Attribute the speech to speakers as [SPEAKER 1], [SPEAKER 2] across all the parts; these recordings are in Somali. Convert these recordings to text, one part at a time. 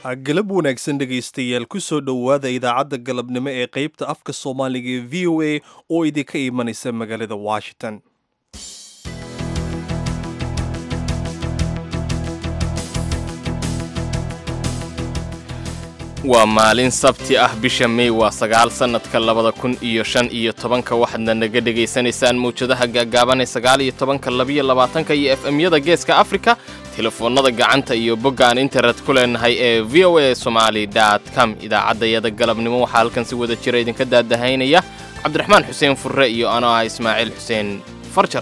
[SPEAKER 1] galab wanaagsan dhegaystayaal ku soo dhowaada idaacadda galabnimo ee qaybta afka soomaaliga ee v o a oo idinka imanaysa magaalada washington
[SPEAKER 2] waa maalin sabti ah bisha mey waa sagaal sannadka labada kun iyo shan iyo tobanka waxaadna naga dhegaysanaysaan mawjadaha gaagaaban ee sagaal iyo tobanka labiyo labaatanka iyo f m-yada geeska afrika telefoonnada gacanta iyo bogga aan internet ku leenahay ee v o a somaali dt com idaacaddayada galabnimo waxaa halkan si wada jira idinka daadahaynaya cabdiraxmaan xuseen furre iyo anoo ah ismaaciil xuseen farjar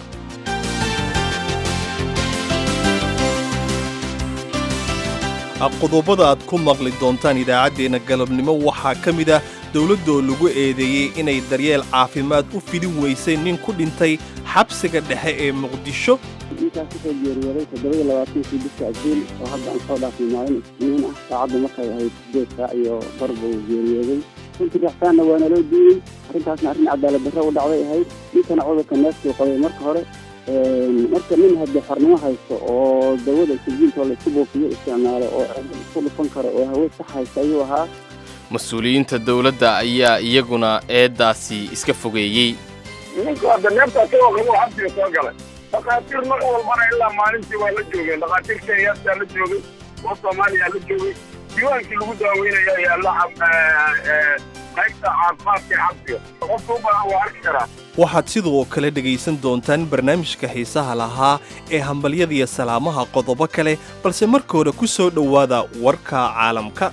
[SPEAKER 1] qodobada aad ku maqli doontaan idaacaddeenna galabnimo waxaa ka mid ah dowladdoo lagu eedeeyey inay daryeel caafimaad u fidin weysay nin ku dhintay xabsiga dhexe ee muqdisho
[SPEAKER 3] ninkaas kusoo geeriyooday toddobaiyo labaatankii bisha abriil oo hadda aan soo dhaafnay maalin isniin ah saacaddu markay ahayd sideed saac iyo bar buu geeriyooday runtii rixsaanna waa naloo diiyey arrintaasna arrin cadaalad darro u dhacday ahayd ninkana cudurka neeftuu qabay marka hore marka nin haddii xornimo haysto oo dawada sijiinto laisku buufiyo isticmaalo oo isku dhufan karo oo hawe sax haysta ayuu ahaa
[SPEAKER 2] mas-uuliyiinta dowladda ayaa iyaguna eeddaasi iska fogeeyey
[SPEAKER 4] ninku hadda neefta asagoo qabo xabsiga soo galay dhakhaatiir mar walbana ilaa maalintii waa la joogeen dhakhaatiir kenyaastaa la joogay oo soomaaliyaa la joogay diiwaankii lagu daaweynaya yaalla qaybta caafimaadka xabsiga qofka u badan waa arki karaa
[SPEAKER 1] waxaad sidoo kale dhegaysan doontaan barnaamijka xiisaha lahaa ee hambalyadiiyo salaamaha qodobo kale balse marka hore ku soo dhowaada warka caalamka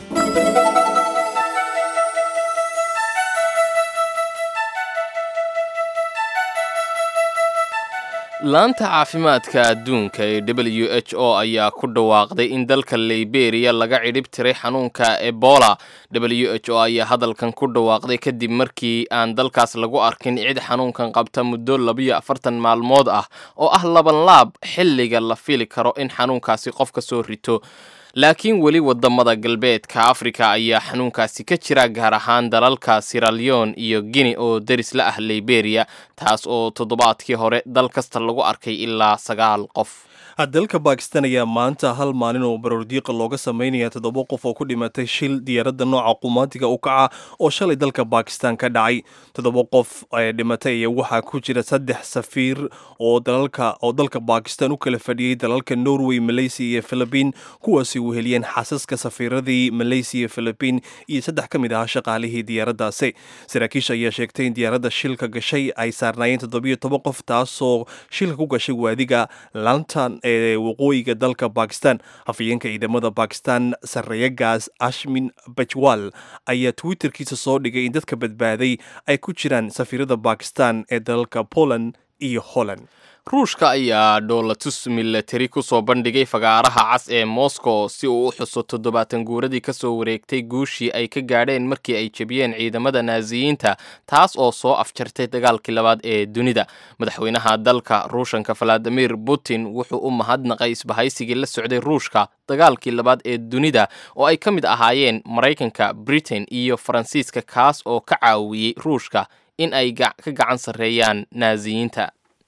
[SPEAKER 2] laanta caafimaadka adduunka ee w h o ayaa ku dhawaaqday in dalka liberiya laga cidhib tiray xanuunka ebola w h o ayaa hadalkan ku dhawaaqday kadib markii aan dalkaas lagu arkin cid xanuunkan qabta muddo labiyo afartan maalmood ah oo ah labanlaab xilliga la fili karo in xanuunkaasi qof ka soo rito laakiin weli wadamada galbeedka afrika ayaa xanuunkaasi ka jira gaar ahaan dalalka siraleon iyo guine oo deris la ah liberiya taas oo toddobaadkii hore dal kasta lagu arkay ilaa sagaal qof
[SPEAKER 1] dalka bakistan ayaa maanta hal maalin oo baroordiiqa looga samaynaya toddoba qof oo ku dhimatay shil diyaaradda nooca qumaatiga u kaca oo shalay dalka bakistan ka dhacay toddoba qof ee dhimatay ayaa waxaa ku jira saddex safiir oo dalalka oo dalka bakistan u kala fadhiyey dalalka norway malaysia iyo philibiin kuwaasi uu heliyeen xasaska safiiradii malaysia iyo philibiin iyo saddex ka mid ahaa shaqaalihii diyaaraddaasi saraakiisha ayaa sheegtay in diyaaradda shilka gashay ay saarnaayeen toddobiyo toban qof taasoo shilka ku gashay waadiga lantan ee waqooyiga dalka bakistan afhayeenka ciidamada bakistan sarreeyagaas ashmin bajwal ayaa twitterkiisa soo dhigay in dadka badbaaday ay ku jiraan safiirada bakistan ee dalalka poland iyo holland
[SPEAKER 2] ruushka ayaa dhoolatus milatari ku soo bandhigay fagaaraha cas ee moscow si uu u xuso toddobaatan guuradii ka soo wareegtay guushii ay ka gaadheen markii ay jebiyeen ciidamada naasiyiinta taas oo soo afjartay dagaalkii labaad ee dunida madaxweynaha dalka ruushanka valadimir putin wuxuu u mahadnaqay isbahaysigii la socday ruushka dagaalkii labaad ee dunida oo ay ka mid ahaayeen maraykanka britain iyo faransiiska kaas oo ka caawiyey ruushka in ay ka gacan sarreeyaan naasiyiinta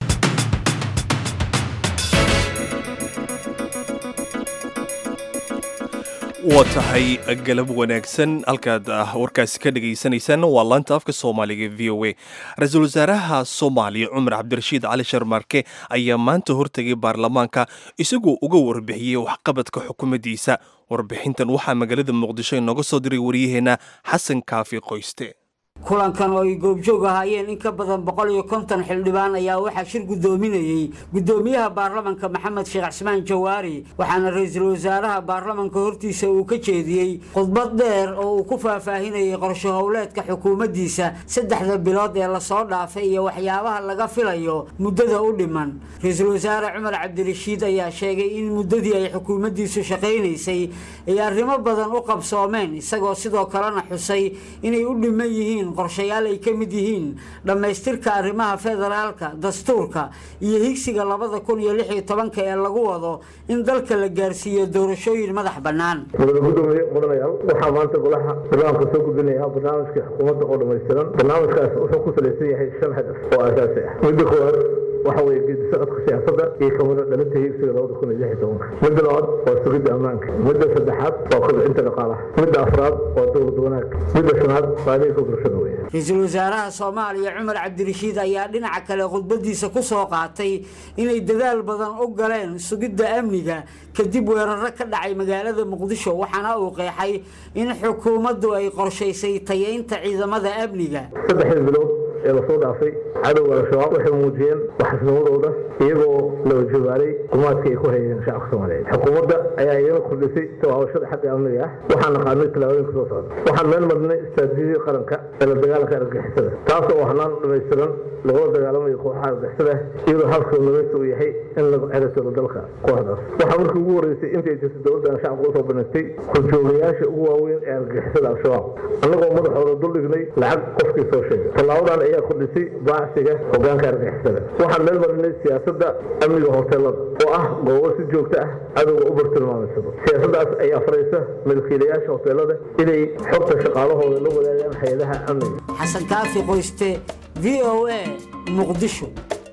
[SPEAKER 1] waa tahay galab wanaagsan halkaad warkaasi ka dhagaysanaysaan waa laanta afka soomaaliga v o a ra-iisul wasaaraha soomaaliya cumar cabdirashiid cali sharmarke ayaa maanta hortegay baarlamaanka isagoo uga warbixiyey waxqabadka xukuumaddiisa warbixintan waxaa magaalada muqdisho inooga soo diray waryaheena xasan kaafi qoyste
[SPEAKER 5] kulankan oo ay goobjoog ahaayeen in ka badan boqol iyo konton xildhibaan ayaa waxaa shir guddoominayey guddoomiyaha baarlamanka maxamed sheekh cismaan jawaari waxaana ra-iisul wasaaraha baarlamanka hortiisa uu ka jeediyey khudbad dheer oo uu ku faahfaahinayay qorsho howleedka xukuumaddiisa saddexda bilood ee lasoo dhaafay iyo waxyaabaha laga filayo muddada u dhiman ra-iisul wasaare cumar cabdirashiid ayaa sheegay in muddadii ay xukuumaddiisu shaqaynaysay ay arrimo badan u qabsoomeen isagoo sidoo kalena xusay inay u dhiman yihiin qorshayaal ay ka mid yihiin dhammaystirka arrimaha federaalka dastuurka iyo higsiga labada kun iyo lix iyo tobanka ee lagu wado in dalka la gaarsiiyo doorashooyin madax bannaan
[SPEAKER 6] mudane gudoomiye mudanayaal waxaa maanta golaha barnaamijka soo gudbinayaa barnaamijka xukuumadda oo dhammaystiran barnaamijkaas wuxuu ku salaysan yahay shan hadaf oo aasaasi ah midda koowaad waxa weeye geedi socodka siyaasadda iyo kamida dhalinta higsiga labada kun iyo lix iyo tobanka midda labaad waa sugidda ammaanka midda saddexaad waa kobcinta dhaqaalaha midda afraad waa dowlad wanaag midda shanaad waa adeegka bulshada weeye
[SPEAKER 5] ra-iisul wasaaraha soomaaliya cumar cabdirashiid ayaa dhinaca kale khudbadiisa ku soo qaatay inay dadaal badan u galeen sugidda amniga kadib weeraro ka dhacay magaalada muqdisho waxaana uu qeexay in xukuumaddu ay qorshaysay tayeynta ciidamada amniga
[SPEAKER 6] saddexdii bilood ee lasoo dhaafay cadowga al-shabaab waxay muujiyeen waxasnimadooda iyagoo la wajabaaray gumaadka ay ku hayeen shacabka soomaaliyeed xukuumadda ayaa iyana kordhisay tawaabashada xagga amniga ah waxaan naqaanay tallaabooyinka soo socda waxaan meel marnay istraatiijiyadii qaranka ee la dagaalanka argagixisada taas oo hanaan dhamaystiran lagula dagaalamayo kooxaha argagixisada iyadoo halka nabaysta uu yahay in lagu ceratoodo dalka kooxdaas waxaa markii ugu horeysay intay jirtay dowladdan shacabka usoo banaystay horjoogayaasha ugu waaweyn ee argagixisada al-shabaab annagoo madaxooda duldhignay lacag qofkii soo sheegay tallaabadan ayaa kordhisay baacsiga hogaanka argagixisada waxaan meel marinay siyaasadda amniga hoteelada oo ah goobo si joogto ah cadowga u bartilmaamaysado siyaasaddaas ayaa faraysa milkiilayaasha hoteelada inay xogta shaqaalahooda la wadaagaan hay-adaha amniga
[SPEAKER 5] xasan kaafi qoyste v o a muqdisho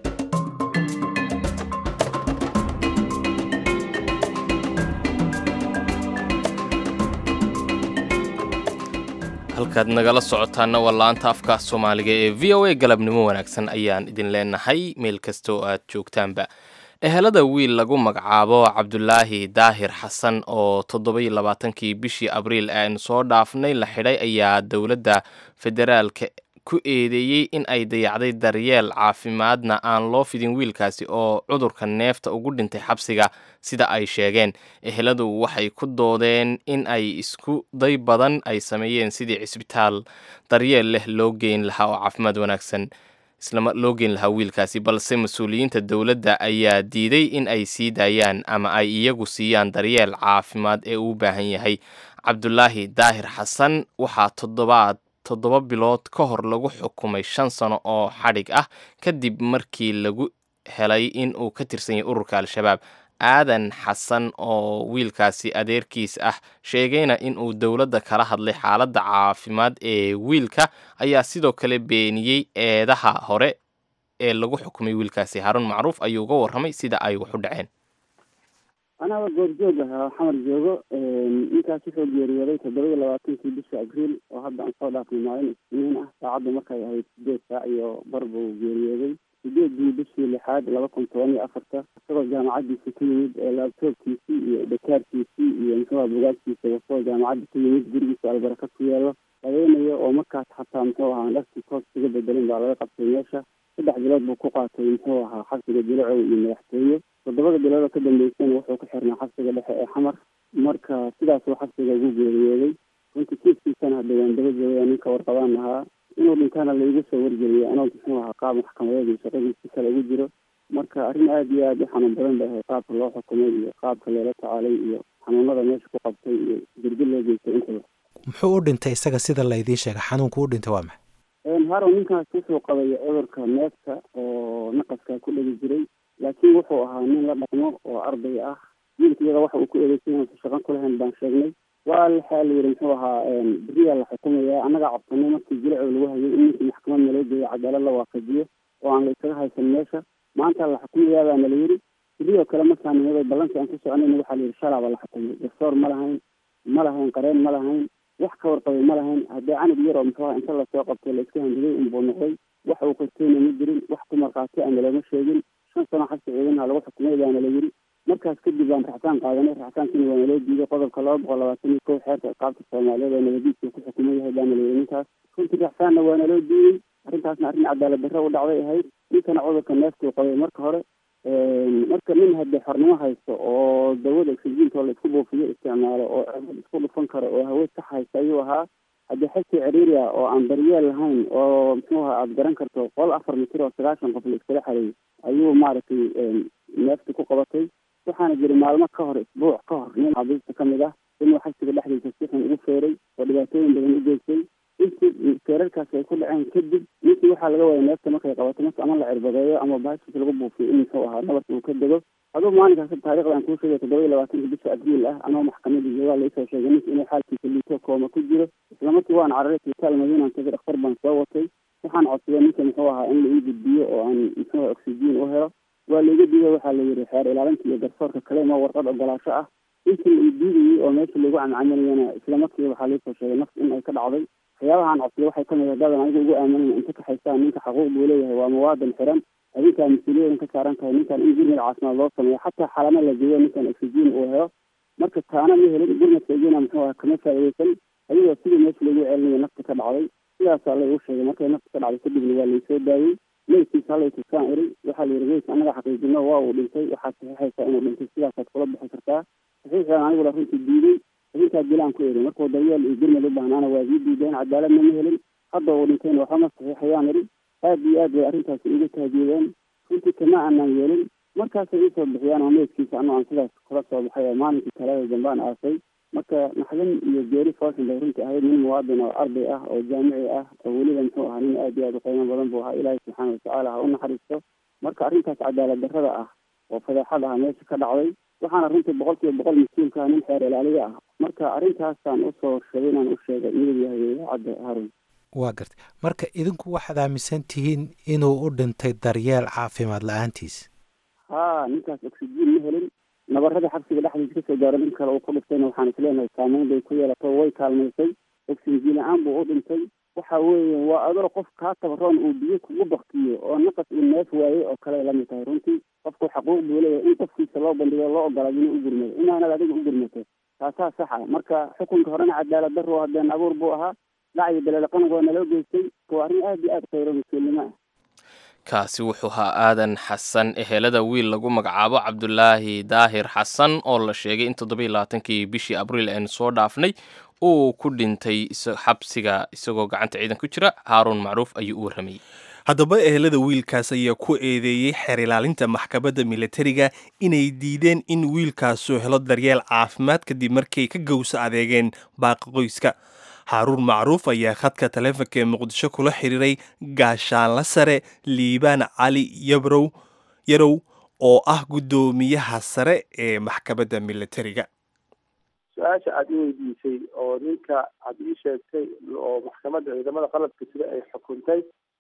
[SPEAKER 2] halkaad nagala socotaana waa laanta afka soomaaliga ee v o a galabnimo wanaagsan ayaan idin leenahay meel kasta oo aad joogtaanba ehelada wiil lagu magacaabo cabdulaahi daahir xasan oo toddobai labaatankii bishii abriil ee aynu soo dhaafnay la xidhay ayaa dowladda federaalka ku eedeeyey in ay dayacday daryeel caafimaadna aan loo fidin wiilkaasi oo cudurka neefta ugu dhintay xabsiga sida ay sheegeen eheladu waxay ku doodeen in ay isku day badan ay sameeyeen sidii cisbitaal daryeel leh loo geyn lahaa oo caafimaad wanaagsan islama loo geyn lahaa wiilkaasi balse mas-uuliyiinta dowladda ayaa diiday in ay sii daayaan ama ay iyagu siiyaan daryeel caafimaad ee uu baahan yahay cabdulaahi daahir xasan waxaa toddobaad toddoba bilood ka hor lagu xukumay shan sano oo xadhig ah kadib markii lagu helay in uu ka tirsan yahay ururka al-shabaab aadan xasan oo wiilkaasi adeerkiis ah sheegayna in uu dowladda kala hadlay xaaladda caafimaad ee wiilka ayaa sidoo kale beeniyey eedaha hore ee lagu xukumay wiilkaasi haarun macruuf ayuu uga warramay sida ay wax u dhaceen
[SPEAKER 3] anaaba goobjoog ahaa xamar joogo ninkaas wuxuu geeriyooday toddoba iyo labaatankii bisha abriil oo hadda aan soo dhaafnay maalin isniin ah saacaddu markay ahayd sideed saac iyo bar buu geeriyooday sideedii bishii lixaad laba kun toban iyo afarta isagoo jaamacaddiisa ka yimid laabtoobkiisii iyo dhakaarkiisii iyo muxuuha bugaagtiisa wasoo jaamacadda ka yimid gurigiisa albaraka ku yaalo habeenayo oo markaas xataa muxuu ahaa dharkii koos iga bedelin baa laga qabtay meesha saddex bilood buu ku qaatay muxuu ahaa xabsiga dilacow iyo madaxtooye toddobada bilood oo ka dambeysana wuxuu ku xirnaa xabsiga dhexe ee xamar marka sidaasuu xabsiga ugu geeriyooday runtii kiiskiisana hadda waan daba joogaya ninka warqabaan ahaa inuu dhintaana laigu soo wargeliyay anoo muxuu ahaa qaab maxkamadeed iyo shaqadiisi kale ugu jiro marka arrin aada iyo aada u xanuun badan bay ahayd qaabka loo xukumay iyo qaabka loola tacaalay iyo xanuunada meesha ku qabtay iyo dirdi loo geystay intaba
[SPEAKER 7] muxuu u dhintay isaga sida laydiin sheegay xanuunku u dhintay waa maxay
[SPEAKER 3] harow ninkaas wuxuu qabay cudurka neefta oo naqaska ku dhegi jiray laakiin wuxuu ahaa nin la dhaqmo oo arday ah wiilka iyada waxa uu ku eedeysay inuusan shaqan ku lahayn baan sheegnay waa waxaa la yidhi muxuu ahaa beriyaa la xukumaya annagaa cabsanay markii jilacow lagu hayay in ninkii maxkamad naloo geeyo cadaalad la waafajiyo oo aan la isaga haysan meesha maanta la xukumayaa baa nala yidhi beriyoo kale markaan nimaday ballankii aan ku soconayna waxaa la yidhi shalaaba la xukumay garsoor ma lahayn ma lahayn qareen ma lahayn wax ka warqabay ma lahayn haddii canug yar oo muxuu aha inta lasoo qabtay la iska handiday unbuu noqday wax uu qorteyna ma jirin wax ku markhaati ana looma sheegin shan sano xabsi ciidanha lagu xukumay baana la yidhi markaas kadib baan raxsaan qaadanay raxsaankiina waa naloo diiday qodobka laba boqol labaatan iyo kow xeerka ciqaabta soomaaliyeed oo nabadiiska ku xukuman yahay baana la yidhi ninkaas runtii raxsaanna waa naloo diiday arrintaasna arrin cadaalad darro u dhacday ahayd ninkana cudurka neeftuu qabay marka hore marka nin haddii xornimo haysto oo dawada oxygiinta la isku buufiyo isticmaalo oo ceebad isku dhufan karo oo hawe sax haysta ayuu ahaa haddii xagsi ciriiri ah oo aan daryeel lahayn oo muxuu ahaa aada garan karto qol afar mitir oo sagaashan qof la iskala xareeyay ayuu maaragtay neefta ku qabatay waxaana jiri maalmo ka hor isbuuc ka hor nin xabiista ka mid ah inuu xabsiga dhexdiisa si xun ugu feeray oo dhibaatooyin badan u geystay intii feerarkaasi ay ku dhaceen kadib ninkii waxaa laga waaya neefta markay qabato marka ama la cirbadeeyo ama baashis lagu buufiyo in muxuu ahaa nabarka uu ka dego aduu maalinkaas taarikhda aan kuu sheegay toddoba iyo labaatanka bisha abriil ah anoo maxkamadda joogaa laisoo sheegay ninka inuu xaalkiisa liito kooma ku jiro islamarkii waan cararay isbitaal madiinaan tagay dhakhtar baan soo watay waxaan codsaday ninka muxuu ahaa in la ii gudbiyo oo aan muxuu oxygen u helo waa laiga diiday waxaa la yidhi xeer ilaalinta iyo garsoorka kale ma warqad ogolaasho ah intii la ii diidayey oo meesha lagu camcaminayana isla markiiba waxaa laisoo sheegay nafs in ay ka dhacday waxyaabahaan codsaday waxay kamid ah dadan aniga ugu aaminaya inta ka haystaan ninka xaquuq buu leeyahay waa muwaadin xiran adinkaa mas-uuliyadan ka saaran tahay ninkan in gurmad caafimaad loo sameeyo xataa xalamo la geeyo ninkan oxygen uu helo marka taana ma helin gurmadka igena muxuu aha kama faa'iideysan adigoo sidii meesha lagu celinayo nafta ka dhacday sidaasaa la igu sheegay markay nafta ka dhacday kadibna waa laisoo daayey meydkiisa halay tusaan iri waxaa la yidhi meydka annaga xaqiijino waa uu dhintay waxaad saxiixaysaa inuu dhintay sidaasaad kula bixi kartaa saxiixaan anigula runtii diiday idinkaa dilaan ku eri markuu daryeel iyo gurmad u baahnaana waa ii diideen cadaaladna ma helin hadda uu dhintayna waxbama saxiixayaan iri aad iyo aad bay arrintaasi iga taageedeen runtii kama aanaan yeelin markaasay iisoo bixiyaan oo meydkiisa anoo aan sidaas kula soo baxay oo maalinkii talada dambaan aasay marka naxdin iyo geeri fooshin bay runtii ahayd nin muwaadin oo arday ah oo jaamici ah oo weliba muxuu ahaa nin aad iyo aad u qiimo badan buu ahaa ilaahay subxaana watacaala ha u naxariisto marka arrintaas cadaalad darrada ah oo fadeexad ah meesha ka dhacday waxaana runtii boqol kiiba boqol mas-uulka ah nin xeer ilaaliye ah marka arrintaasaan usoo sheegay inaan u sheegay iyadu yahay idaacadda harun
[SPEAKER 7] waa gartay marka idinku waxaad aaminsan tihiin inuu u dhintay daryeel caafimaad la-aantiis
[SPEAKER 3] haa ninkaas oxygen ma helin nabarada xabsiga dhexdiisa kasoo gaaro nin kale uu ku dhiftayna waxaan isleenahay saameyn bay ku yeelato way kaalmaysay oxygen la-aan buu u dhintay waxa weeye waa adoo qof kaa tabaroon uu biyo kugu baktiyo oo naqas uu neef waayey oo kale lamid tahay runtii qofku xaquuq buu leeyahay in qofkiisa loo bandhigo loo ogolaado inuu u gurmado inaanad adiga u gurmato taasaa saxa marka xukunka horena cadaalad darro hadeen abuur buu ahaa dhacyo beleelaqan waa naloo geystay waa arrin aad iyo aad khayro mas-uulnimo ah
[SPEAKER 2] kaasi wuxuu ahaa aadan xasan ehelada wiil lagu magacaabo cabdulaahi daahir xasan oo la sheegay in toddoba iyo labaatankii bishii abriil aynu soo dhaafnay uu ku dhintay xabsiga isagoo gacanta ciidan ku jira haaruun macruuf ayuu u warramayey
[SPEAKER 1] haddaba ehelada wiilkaas ayaa ku eedeeyey xeer ilaalinta maxkamadda militariga inay diideen in wiilkaasu helo daryeel caafimaad kadib markay ka gowsa adeegeen baaqa qoyska haaruun macruuf ayaa khadka taleefonka ee muqdisho kula xiriiray gaashaanla sare liibaan cali yabrow yarow oo ah guddoomiyaha sare ee maxkamadda militariga
[SPEAKER 8] su-aasha aada i weydiisay oo ninka aad ii sheegtay oo maxkamadda ciidamada qalabka sida ay xukuntay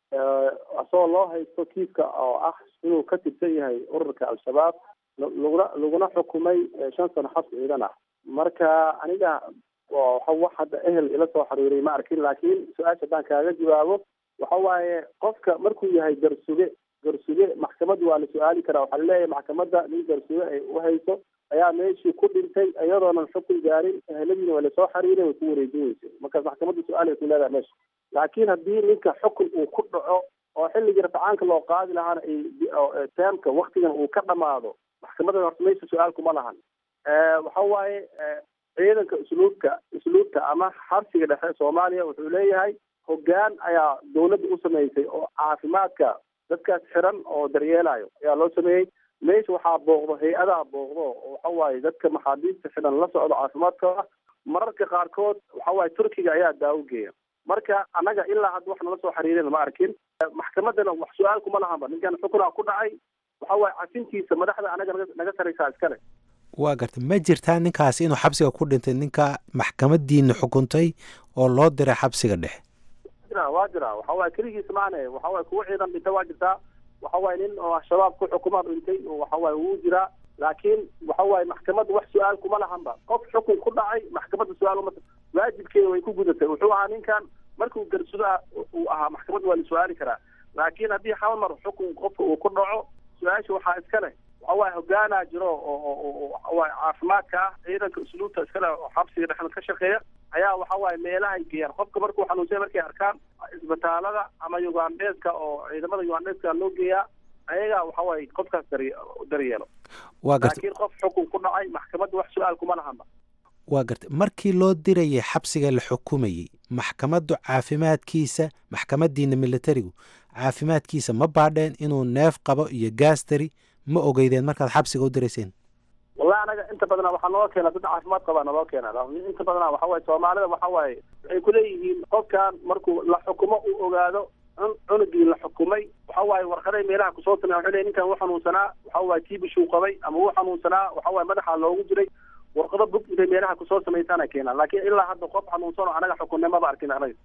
[SPEAKER 8] asagoo loo haysto kiiska oo ah inuu ka tirsan yahay ururka al-shabaab laguna laguna xukumay shan sano xabs ciidan ah marka aniga waxa wax hadda ehel ila soo xiriiray ma arkin laakiin su-aasha haddaan kaaga jawaabo waxa waaye qofka markuu yahay garsuge garsuge maxkamadda waa la su-aali karaa waxaa laleeyahay maxkamadda nin garsuge ay u hayso ayaa meeshii ku dhintay iyadoonan xukun gaarin eheladiina waa lasoo xiriiray way ku wareejin weysay markaas maxkamadda su-aal ay ku leedahay meesha laakiin haddii ninka xukun uu ku dhaco oo xilligii rafcaanka loo qaadi lahaana ay teemka waktigan uu ka dhamaado maxkamadda horta meesha su-aal kuma lahan waxa waaye ciidanka usluubka usluubta ama xabsiga dhexe soomaaliya wuxuu leeyahay hoggaan ayaa dawladda u samaysay oo caafimaadka dadkaas xiran oo daryeelayo ayaa loo sameeyey meesha waxaa booqdo hay-adaha booqdo oo waxa waaye dadka maxaabiista xiran la socdo caafimaadkooda mararka qaarkood waxa waaye turkiga ayaa daawo geeya marka annaga ilaa hadda wax nala soo xiriireen ma arkin maxkamaddana wax su-aal kuma lahanba ninkan xukunaa ku dhacay waxa waaye casintiisa madaxda anaga naga naga saraysaa iskale
[SPEAKER 7] waa gartay ma jirtaa ninkaas inuu xabsiga ku dhintay ninka maxkamadiina xukuntay oo loo diray xabsiga dhexe
[SPEAKER 8] jira waa jira waxa waaye keligiis maane waxa waaye kuwa ciidan dhinta waa jirtaa waxa waaye nin oo shabaab ku xukumaa dhintay waxa waaye wuu jiraa laakiin waxa waaye maxkamadda wax su-aal kuma lahanba qof xukun ku dhacay maxkamadda su-aal uma waajibkeeda way ku gudatay wuxuu ahaa ninkan markuu garsuda uu ahaa maxkamadda waa la su-aali karaa laakiin haddii hal mar xukun qofka uu ku dhaco su-aasha waxaa iska leh waxa waaye hogaanaa jiro oo waxawaaye caafimaadka ah ciidanka usluubta iskale oo xabsiga dhexda ka shaqeeya ayaa waxa waaye meelahay geeyaan qofka markuu xanuunsay markay arkaan isbitaalada ama ugandheeska oo ciidamada ugandheeska loo geeyaa ayagaa waxa waaye qofkaas dari daryeelo
[SPEAKER 7] waa gartay
[SPEAKER 8] laakiin qof xukun ku dhacay maxkamadda wax su-aal kuma lahanba
[SPEAKER 7] waa gartay markii loo dirayay xabsiga la xukumayey maxkamaddu caafimaadkiisa maxkamadiina militarigu caafimaadkiisa ma baadheen inuu neef qabo iyo gaastari ma ogeydeen markaad xabsiga u dirayseen
[SPEAKER 8] wallahi anaga inta badana waxaa noo keena dad caafimaad qabaa naloo keena inta badana waxa waaye soomaalida waxa waaye waxay kuleeyihiin qofkan markuu la xukumo uu ogaado cunugii la xukumay waxa waaye warqaday meelaha kusoo timi waxay leeyihin ninkan wuu xanuunsanaa waxa waaye tiibishuu qabay ama wuu xanuunsanaa waxa waaye madaxa loogu jiray warqado bug intay meelaha kusoo samaysana keenaan laakiin ilaa hadda qof xanuunsan oo anaga xukunne maba arkin anaga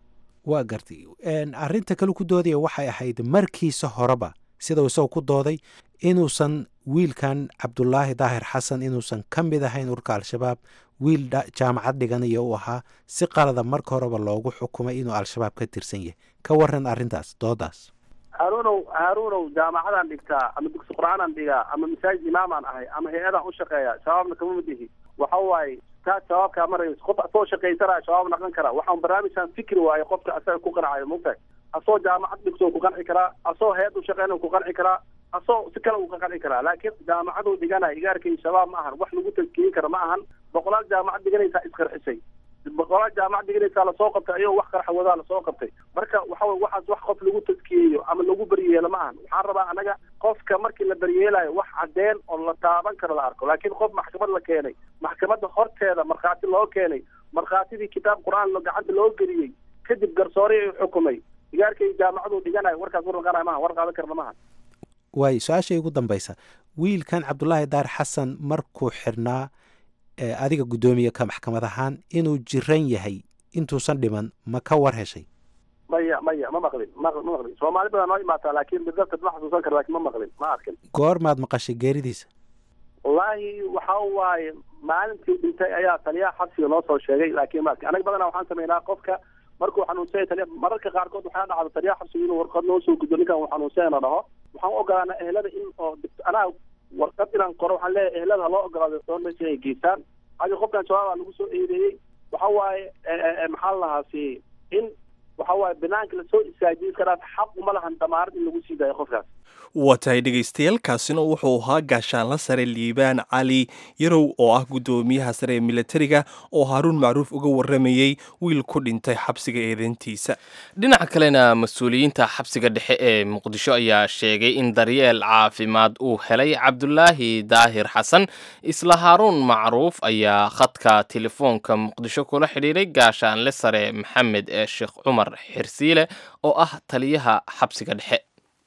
[SPEAKER 7] waa gartay arrinta kale ku doodaya waxay ahayd markiisa horeba sida uu isagoo ku dooday inuusan wiilkan cabdulaahi daahir xasan inuusan ka mid ahayn urka al-shabaab wiil jaamacad dhiganaya u ahaa si qalada marka horeba loogu xukumay inuu al-shabaab ka tirsan yahay ka waran arrintaas doodaas
[SPEAKER 8] haaruunow haaruunow jaamacadaan dhigtaa ama dugsi qur-aanaan dhigaa ama masaajid imaamaan ahay ama hay-adaan u shaqeeya shabaabna kama mid ihi waxa waaye taas shabaabkaa maray qof asoo shaqaysanaya shabaab naqan kara waxaan barnaamijkan fikri waaye qofka asaga ku qancayo mugtahay asoo jaamacad dhigto ku qanci karaa asoo hay-ad u shaqeyna ku qanci karaa asoo si kale uu ka qanci karaa laakiin jaamacaduu dhiganaya igaarkay shabaab ma ahan wax lagu tadkiyin kara ma ahan boqolaal jaamacad dhiganaysaa isqarxisay boqolaal jaamacad dhiganaysaa lasoo qabtay ayagoo wax qarxa wadaa lasoo qabtay marka waxa wey waxaas wax qof lagu tadkiyeeyo ama lagu beryeelo ma ahan waxaan rabaa anaga qofka markii la beryeelayo wax cadeen oo la taaban karo la arko laakiin qof maxkamad la keenay maxkamadda horteeda markhaati loo keenay markhaatidii kitaab qur-aan gacanta loo geliyey kadib garsoore ay xukumay igaarkay jaamacaduu dhiganayo warkaas war naqanaya maha war qaadan karna maha
[SPEAKER 7] waayo su-aashay ugu dambaysa wiilkan cabdulaahi daar xasan markuu xirnaa adiga guddoomiye ka maxkamad ahaan inuu jiran yahay intuusan dhiman ma ka war heshay
[SPEAKER 8] maya maya ma maqlin ma ma maqlin soomaali badan noo imaataa laakiin bidafta ma xasuusan kara lakin ma maqlin ma arkin
[SPEAKER 7] goormaad maqashay geeridiisa
[SPEAKER 8] wallaahi waxa waaye maalintii dhintay ayaa taliyaha xabsiga noo soo sheegay laakiin ma arkin anaga badanaa waxaan sameynaa qofka markuu xanuunsanya taliya mararka qaarkood waxaa dhacda taliyaha xabsiga inuu warqad noo soo gudbo ninkan uu xanuunsanyana dhaho waxaan u ogolaanaa ehelada in oo anaa warqad inaan qoro waxaan leeyahay ehelada ha loo ogolaado doonmasi ay geystaan adi qofkan shabaabaa lagu soo eedeeyey waxa waaye maxaa la lahaasi in waxa waaye banaanka lasoo istaajiyo iska dhaaf xaq uma lahan damaarad in lagu sii daayo qofkaas
[SPEAKER 1] waa tahay dhegaystayaal kaasina wuxuu ahaa gaashaanla sare liibaan cali yarow oo ah guddoomiyaha sare ee militariga oo haaruun macruuf uga waramayey wiil ku dhintay xabsiga eedeyntiisa
[SPEAKER 2] dhinaca kalena mas-uuliyiinta xabsiga dhexe ee muqdisho ayaa sheegay in daryeel caafimaad uu helay cabdulaahi daahir xasan isla haaruun macruuf ayaa khadka telefoonka muqdisho kula xidhiiray gaashaanle sare maxamed ee sheekh cumar xirsiile oo ah taliyaha xabsiga dhexe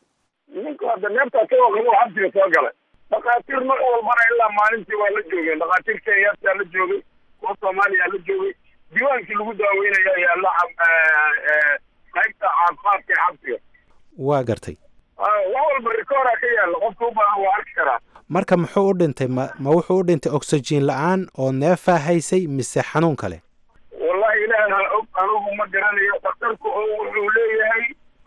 [SPEAKER 4] ninka hadda neeftaa ka waqabo xabsiga soo galay dhakhaatiir mar walbana ilaa maalintii waa la joogeen dhakhaatiir kenyataa la joogay kuwa soomaaliya la joogay diiwaankii lagu daaweynaya ayaa la qaybta caafimaadka ee xabsiga
[SPEAKER 7] waa gartay
[SPEAKER 4] wax walba rikoora ka yaalla qofka u baahan waa arki karaa
[SPEAKER 7] marka muxuu u dhintay ma ma wuxuu u dhintay oxygen la-aan oo neefaa haysay mise xanuun kale
[SPEAKER 4] wallahi ilaaha og anugu ma garanayo daktarku oo wuxuu leeyahay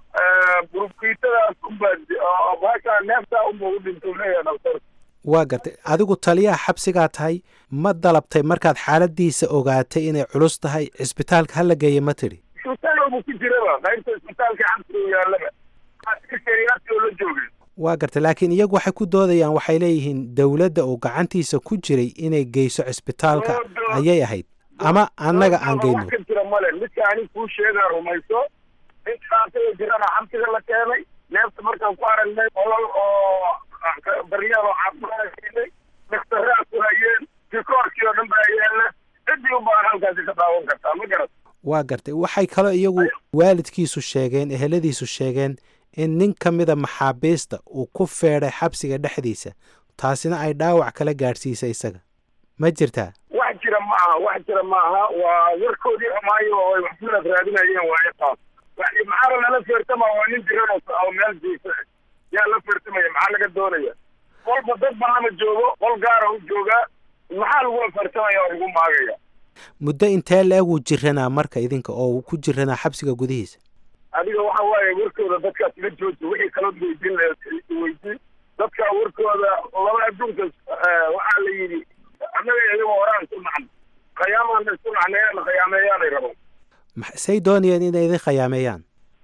[SPEAKER 4] burkiitadaas unbaa baashaa neeftaa unba u dhinta leeyahay daktarku
[SPEAKER 7] waa gartay adigu taliyaha xabsigaa tahay ma dalabtay markaad xaaladiisa ogaatay inay culus tahay cisbitaalka hala geeya ma tidhi
[SPEAKER 4] isbitaal buu ku jiraba qaybta isbitaalka xabsiga yaallaba keriyaadkoo la joogay
[SPEAKER 7] waa gartay laakiin iyagu waxay ku doodayaan waxay leeyihiin dowladda uu gacantiisa ku jiray inay geyso cisbitaalka ayay ahayd ama annaga aan geyno
[SPEAKER 4] wax ka jira male midka ani kuu sheegaa rumayso ninka asaga jirana xabsiga la keenay neefta markaan ku aragnay olol oo daryeel oo caafimaad siinay daktaraa ku hayeen rikoorkii oo dhan baa yaalla ciddii u baahan halkaasi ka daawan kartaa ma garat
[SPEAKER 7] waa gartay waxay kaloo iyagu waalidkiisu sheegeen eheladiisu sheegeen in nin ka mida maxaabiista uu ku feedhay xabsiga dhexdiisa taasina ay dhaawac kala gaadhsiisay isaga ma jirtaa
[SPEAKER 4] wax jira ma aha wax jira ma aha waa warkoodii xumaayo oo ay waxsidaas raadinayeen waaye taas maxaaba lala feertama waa nin jiran oo meel jiisa yaa la feertamaya maxaa laga doonaya qolba dad banama joogo qol gaara u joogaa maxaa lagula feertamaya oo lagu maagaya
[SPEAKER 7] muddo intee la-eg wuu jiranaa marka idinka oo uu ku jiranaa xabsiga gudihiisa
[SPEAKER 4] adiga waxa waaye warkooda dadkaas iga jooji wixii kalood weydiin weydii dadka warkooda laba adduunka waxaa la yidhi annaga iyagoo horaan isku nacno khayaamaan isku nacneeyaan khayaameeyaanay rabaan
[SPEAKER 7] say doonayeen inay idin khayaameeyaan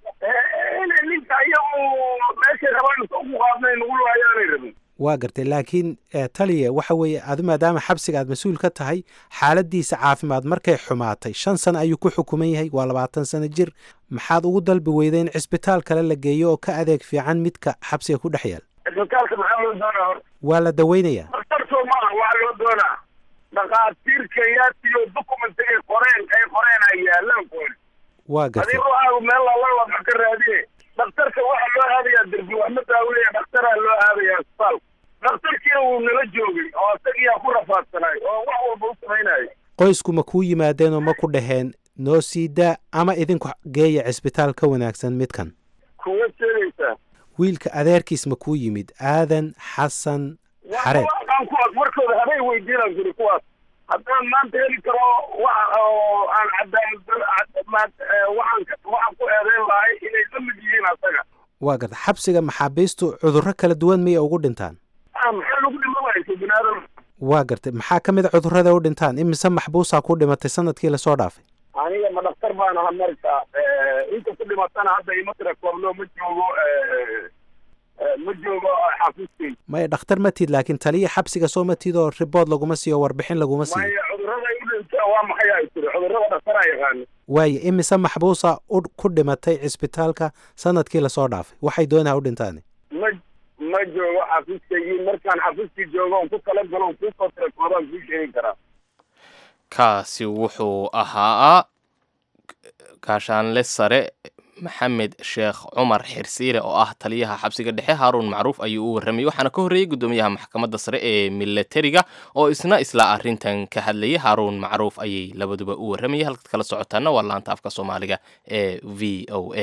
[SPEAKER 4] inay ninka iyagu meeshay rabaan ugu qaadnay nagu laayaanay rabin
[SPEAKER 7] waa gartay laakiin taliya waxa weeye adu maadaama xabsiga aad mas-uul ka tahay xaaladiisa caafimaad markay xumaatay shan sano ayuu ku xukuman yahay waa labaatan sano jir maxaad ugu dalbi weyday in cisbitaal kale la geeyo oo ka adeeg fiican midka xabsiga ku dhex yaal
[SPEAKER 4] cisbitaalka maxaa loo doonaa hor
[SPEAKER 7] waa la daweynayaa
[SPEAKER 4] daktarkoo ma aha waxaa loo doonaa dhakhaatiir kenyaatiyo document ay qoreen ay qoreen ay yaalaan kuwan
[SPEAKER 7] waa gartay
[SPEAKER 4] adiga waxaa meel lala wax ka raadiye daktarka waxaa loo aadayaa derbi wax ma daawinaya daktaraa loo aadaya isbitaal daktarkiina wuu nala joogay oo isagiyaa ku rafaadsanay oo wax walba u samaynayay
[SPEAKER 7] qoysku ma kuu yimaadeen oo ma ku dhaheen noo sii daa ama idinku geeya cisbitaal ka wanaagsan midkan
[SPEAKER 4] kuwa sheegaysaa
[SPEAKER 7] wiilka adeerkiis ma kuu yimid aadan xasan xareed
[SPEAKER 4] aan kuwaas markooda habay weydiinaan kuri kuwaas haddaan maanta heli karo waxa oo aan cadaalad waxaan waxaan ku eedeyn lahay inay la mid yihiin asaga
[SPEAKER 7] waa garta xabsiga maxaabiistu cudurro kala duwan miyay ugu dhintaan
[SPEAKER 4] ah maxaa lagu dhima waysa binaadam
[SPEAKER 7] waa gartay maxaa ka mid a cudurrada u dhintaan imise maxbuusaa ku dhimatay sanadkii lasoo dhaafay
[SPEAKER 4] aniga ma dhaktar baan aha marka inta ku dhimatana hadda ima tira kooblo ma joogo ma joogo xafiiskay
[SPEAKER 7] maya dhakhtar ma tid laakiin taliya xabsiga soo ma tid oo ribood laguma siiyo warbixin laguma siiyo
[SPEAKER 4] maya cudurrada u dhinta waa maxay ay tiri cudurrada dhaktaraa yaqaana
[SPEAKER 7] waaye imise maxbuusa u ku dhimatay cisbitaalka sanadkii lasoo dhaafay waxay doonaa u dhintaani
[SPEAKER 4] ma ma joogo xafiiskaygii markaan xafiiskii joogo on ku tala galo on kusoo tira koobaan kuu sheegi karaa
[SPEAKER 2] kaasi wuxuu ahaa gaashaanle sare maxamed sheekh cumar xirsiire oo ah taliyaha xabsiga dhexe haaruun macruuf ayuu u warramayay waxaana ka horreeyey guddoomiyaha maxkamadda sare ee milatariga oo isna isla arrintan ka hadlayay haaruun macruuf ayay labaduba u warramayay halkaad kala socotaana waa laanta afka soomaaliga ee v o a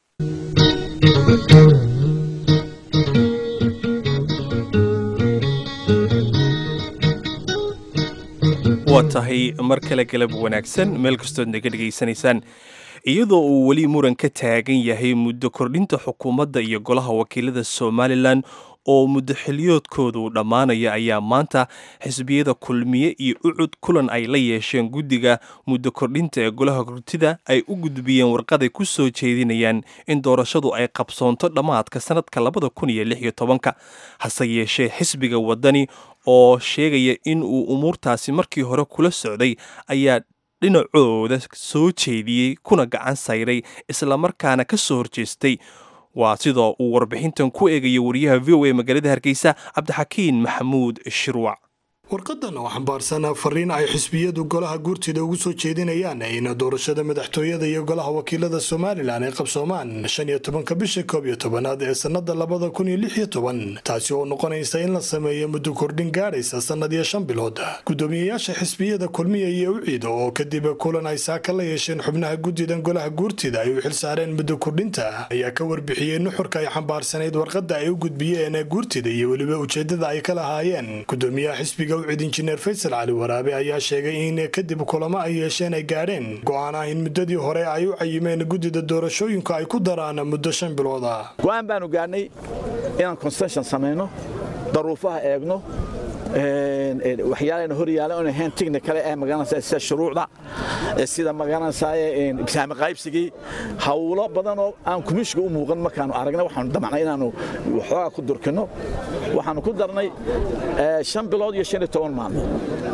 [SPEAKER 1] waa tahay mar kale galab wanaagsan meel kastood naga dhegaysanaysaan iyadoo uu weli muran ka taagan yahay muddo kordhinta xukuumadda iyo golaha wakiilada somalilan oo muddo xiliyoodkoodu dhammaanaya ayaa maanta xisbiyada kulmiye iyo ucud kulan ay la yeesheen guddiga muddo kordhinta ee golaha gurtida ay u gudbiyeen warqaday ku soo jeedinayaan in doorashadu ay qabsoonto dhammaadka sanadka labada kun iyo lix iyo tobanka hase yeeshee xisbiga waddani oo sheegaya in uu umuurtaasi markii hore kula socday ayaa dhinacooda soo jeediyey kuna gacan sayray islamarkaana ka soo horjeestay waa sidoo uu warbixintan ku eegaya wariyaha v o a magaalada hargeysa cabdixakiin maxamuud shirwac
[SPEAKER 9] warqadan oo xambaarsan fariin ay xisbiyadu golaha guurtida ugu soo jeedinayaan in doorashada madaxtooyada iyo golaha wakiilada somalilan ay qabsoomaan shan iyo tobanka bisha koob iyo tobanaad ee sannada labada kun iyo lix iyo toban taasi oo noqonaysa in la sameeyo muddo kordhin gaadhaysa sannad iyo shan bilood guddoomiyeyaasha xisbiyada kulmiya iyo uciida oo kadib kulan ay saaka la yeesheen xubnaha guddidan golaha guurtida ay u xilsaareen muddo kordhinta ayaa ka warbixiyey nuxurka ay xambaarsanayd warqada ay u gudbiyeen guurtida iyo weliba ujeedada ay ka lahaayeen gudoomiyaha xisbiga ucid injineer faysal cali waraabe ayaa sheegay in kadib kulamo ay yeesheen ay gaadheen go-aan ah in muddadii hore ay u cayimeen guddida doorashooyinka ay ku daraan muddo shan bilooda
[SPEAKER 10] go-aan baanu gaadhnay inaan consention samayno daruufaha eegno waxyaalana hor yaala oon ahayn technical ee magaranaysa sida shuruucda sida magaranaysa saami qaybsigii hawlo badan oo aan kumishka u muuqan markaanu aragna waxaanu damacnay inaanu waxoogaa ku durkino waxaanu ku darnay shan bilood iyo shan iyo toban maalmood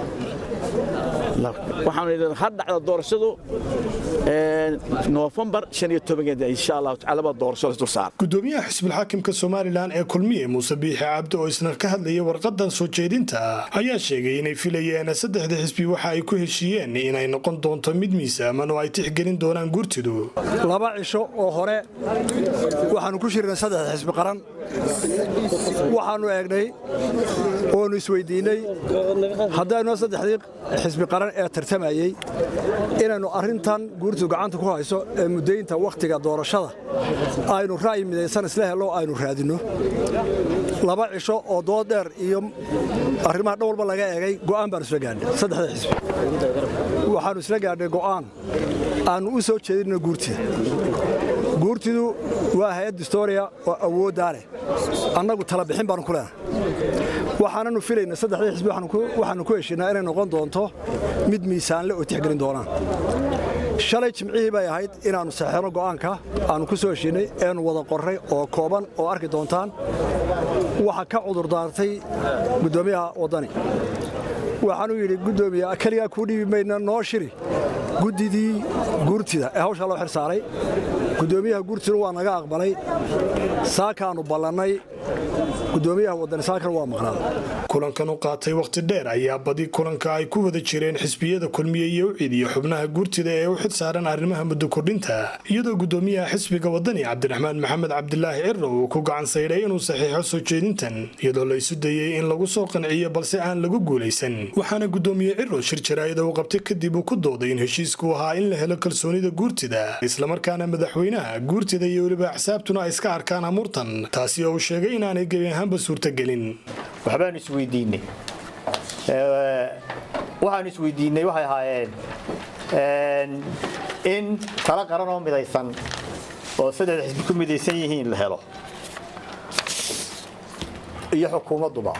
[SPEAKER 10] waxaanu idhi ha dhacda doorashadu noofembar shan iyo tobankeeda insha allahu tacaala baa doorasho la dul saara
[SPEAKER 9] gudoomiyaha xisbulxaakimka somalilan ee kulmiye muuse biixi cabdi oo isna ka hadlayay warqadan soo jeedinta ayaa sheegay inay filayeen saddexda xisbi waxa ay ku heshiiyeen inay noqon doonto mid miisaaman oo ay tixgelin doonaan guurtidu
[SPEAKER 11] laba cisho oo hore waxaanu ku shirnay saddexda xisbi qaran waxaanu eegnay oonu isweydiinnay haddaynoo saddexdii xisbi qaran ee tartamayey inaynu arrintan guurtu gacanta ku hayso ee muddaynta wakhtiga doorashada aynu ra'yi midaysan isla hello aynu raadinno laba cisho oo dood dheer iyo arrimaha dhan walba laga eegay go'aan baanu isla gaadhnay saddexda xisbi waxaannu isla gaadhnay go'aan aannu u soo jeedinno guurtida guurtidu waa hay-ad distooriya oo awooddaa leh annagu tala bixin baanu ku leenahay waxaananu filayna saddexdii xisbi waxaannu ku heshiinaa inay noqon doonto mid miisaanle oo tixgelin doonaan shalay jimcihii bay ahayd inaannu saxeeno go'aanka aannu ku soo heshiinnay eenu wada qorray oo kooban oo arki doontaan waxa ka cudurdaartay guddoomiyaha waddani waxaanuu yidhi guddoomiya keligaa kuu dhiibi mayna noo shiri guddidii guurtida ee hawshaa loo xil saaray guddoomiyaha guurtiduna waa naga aqbalay saakaannu ballannay gudoomiyaha wadanisaankan waa maqnaa
[SPEAKER 9] kulankan u qaatay wakhti dheer ayaa badi kulanka ay ku wada jireen xisbiyada kulmiye iyo ucid iyo xubnaha guurtida ee u xil saaran arrimaha muddo kordhinta iyadoo gudoomiyaha xisbiga wadani cabdiraxmaan maxamed cabdilaahi ciro uu ku gacan saydhay inuu saxiixo soo jeedintan iyadoo la isu dayey in lagu soo qanciyo balse aan lagu guulaysan waxaana gudoomiye ciro shir jaraa'ida uu qabtay kadib uu ku dooday in heshiisku ahaa in la helo kalsoonida guurtida islamarkaana madaxweynaha guurtida iyo weliba axsaabtuna ay iska arkaan amuurtan taasi oo uu sheegay inaanay gebi ahaanba suurtagelin
[SPEAKER 12] waxbaanu isweydiinay waxaanu isweydiinay waxay ahaayeen in talo qaran oo midaysan oo saddexda xisbi ku midaysan yihiin la helo iyo xukuumadduba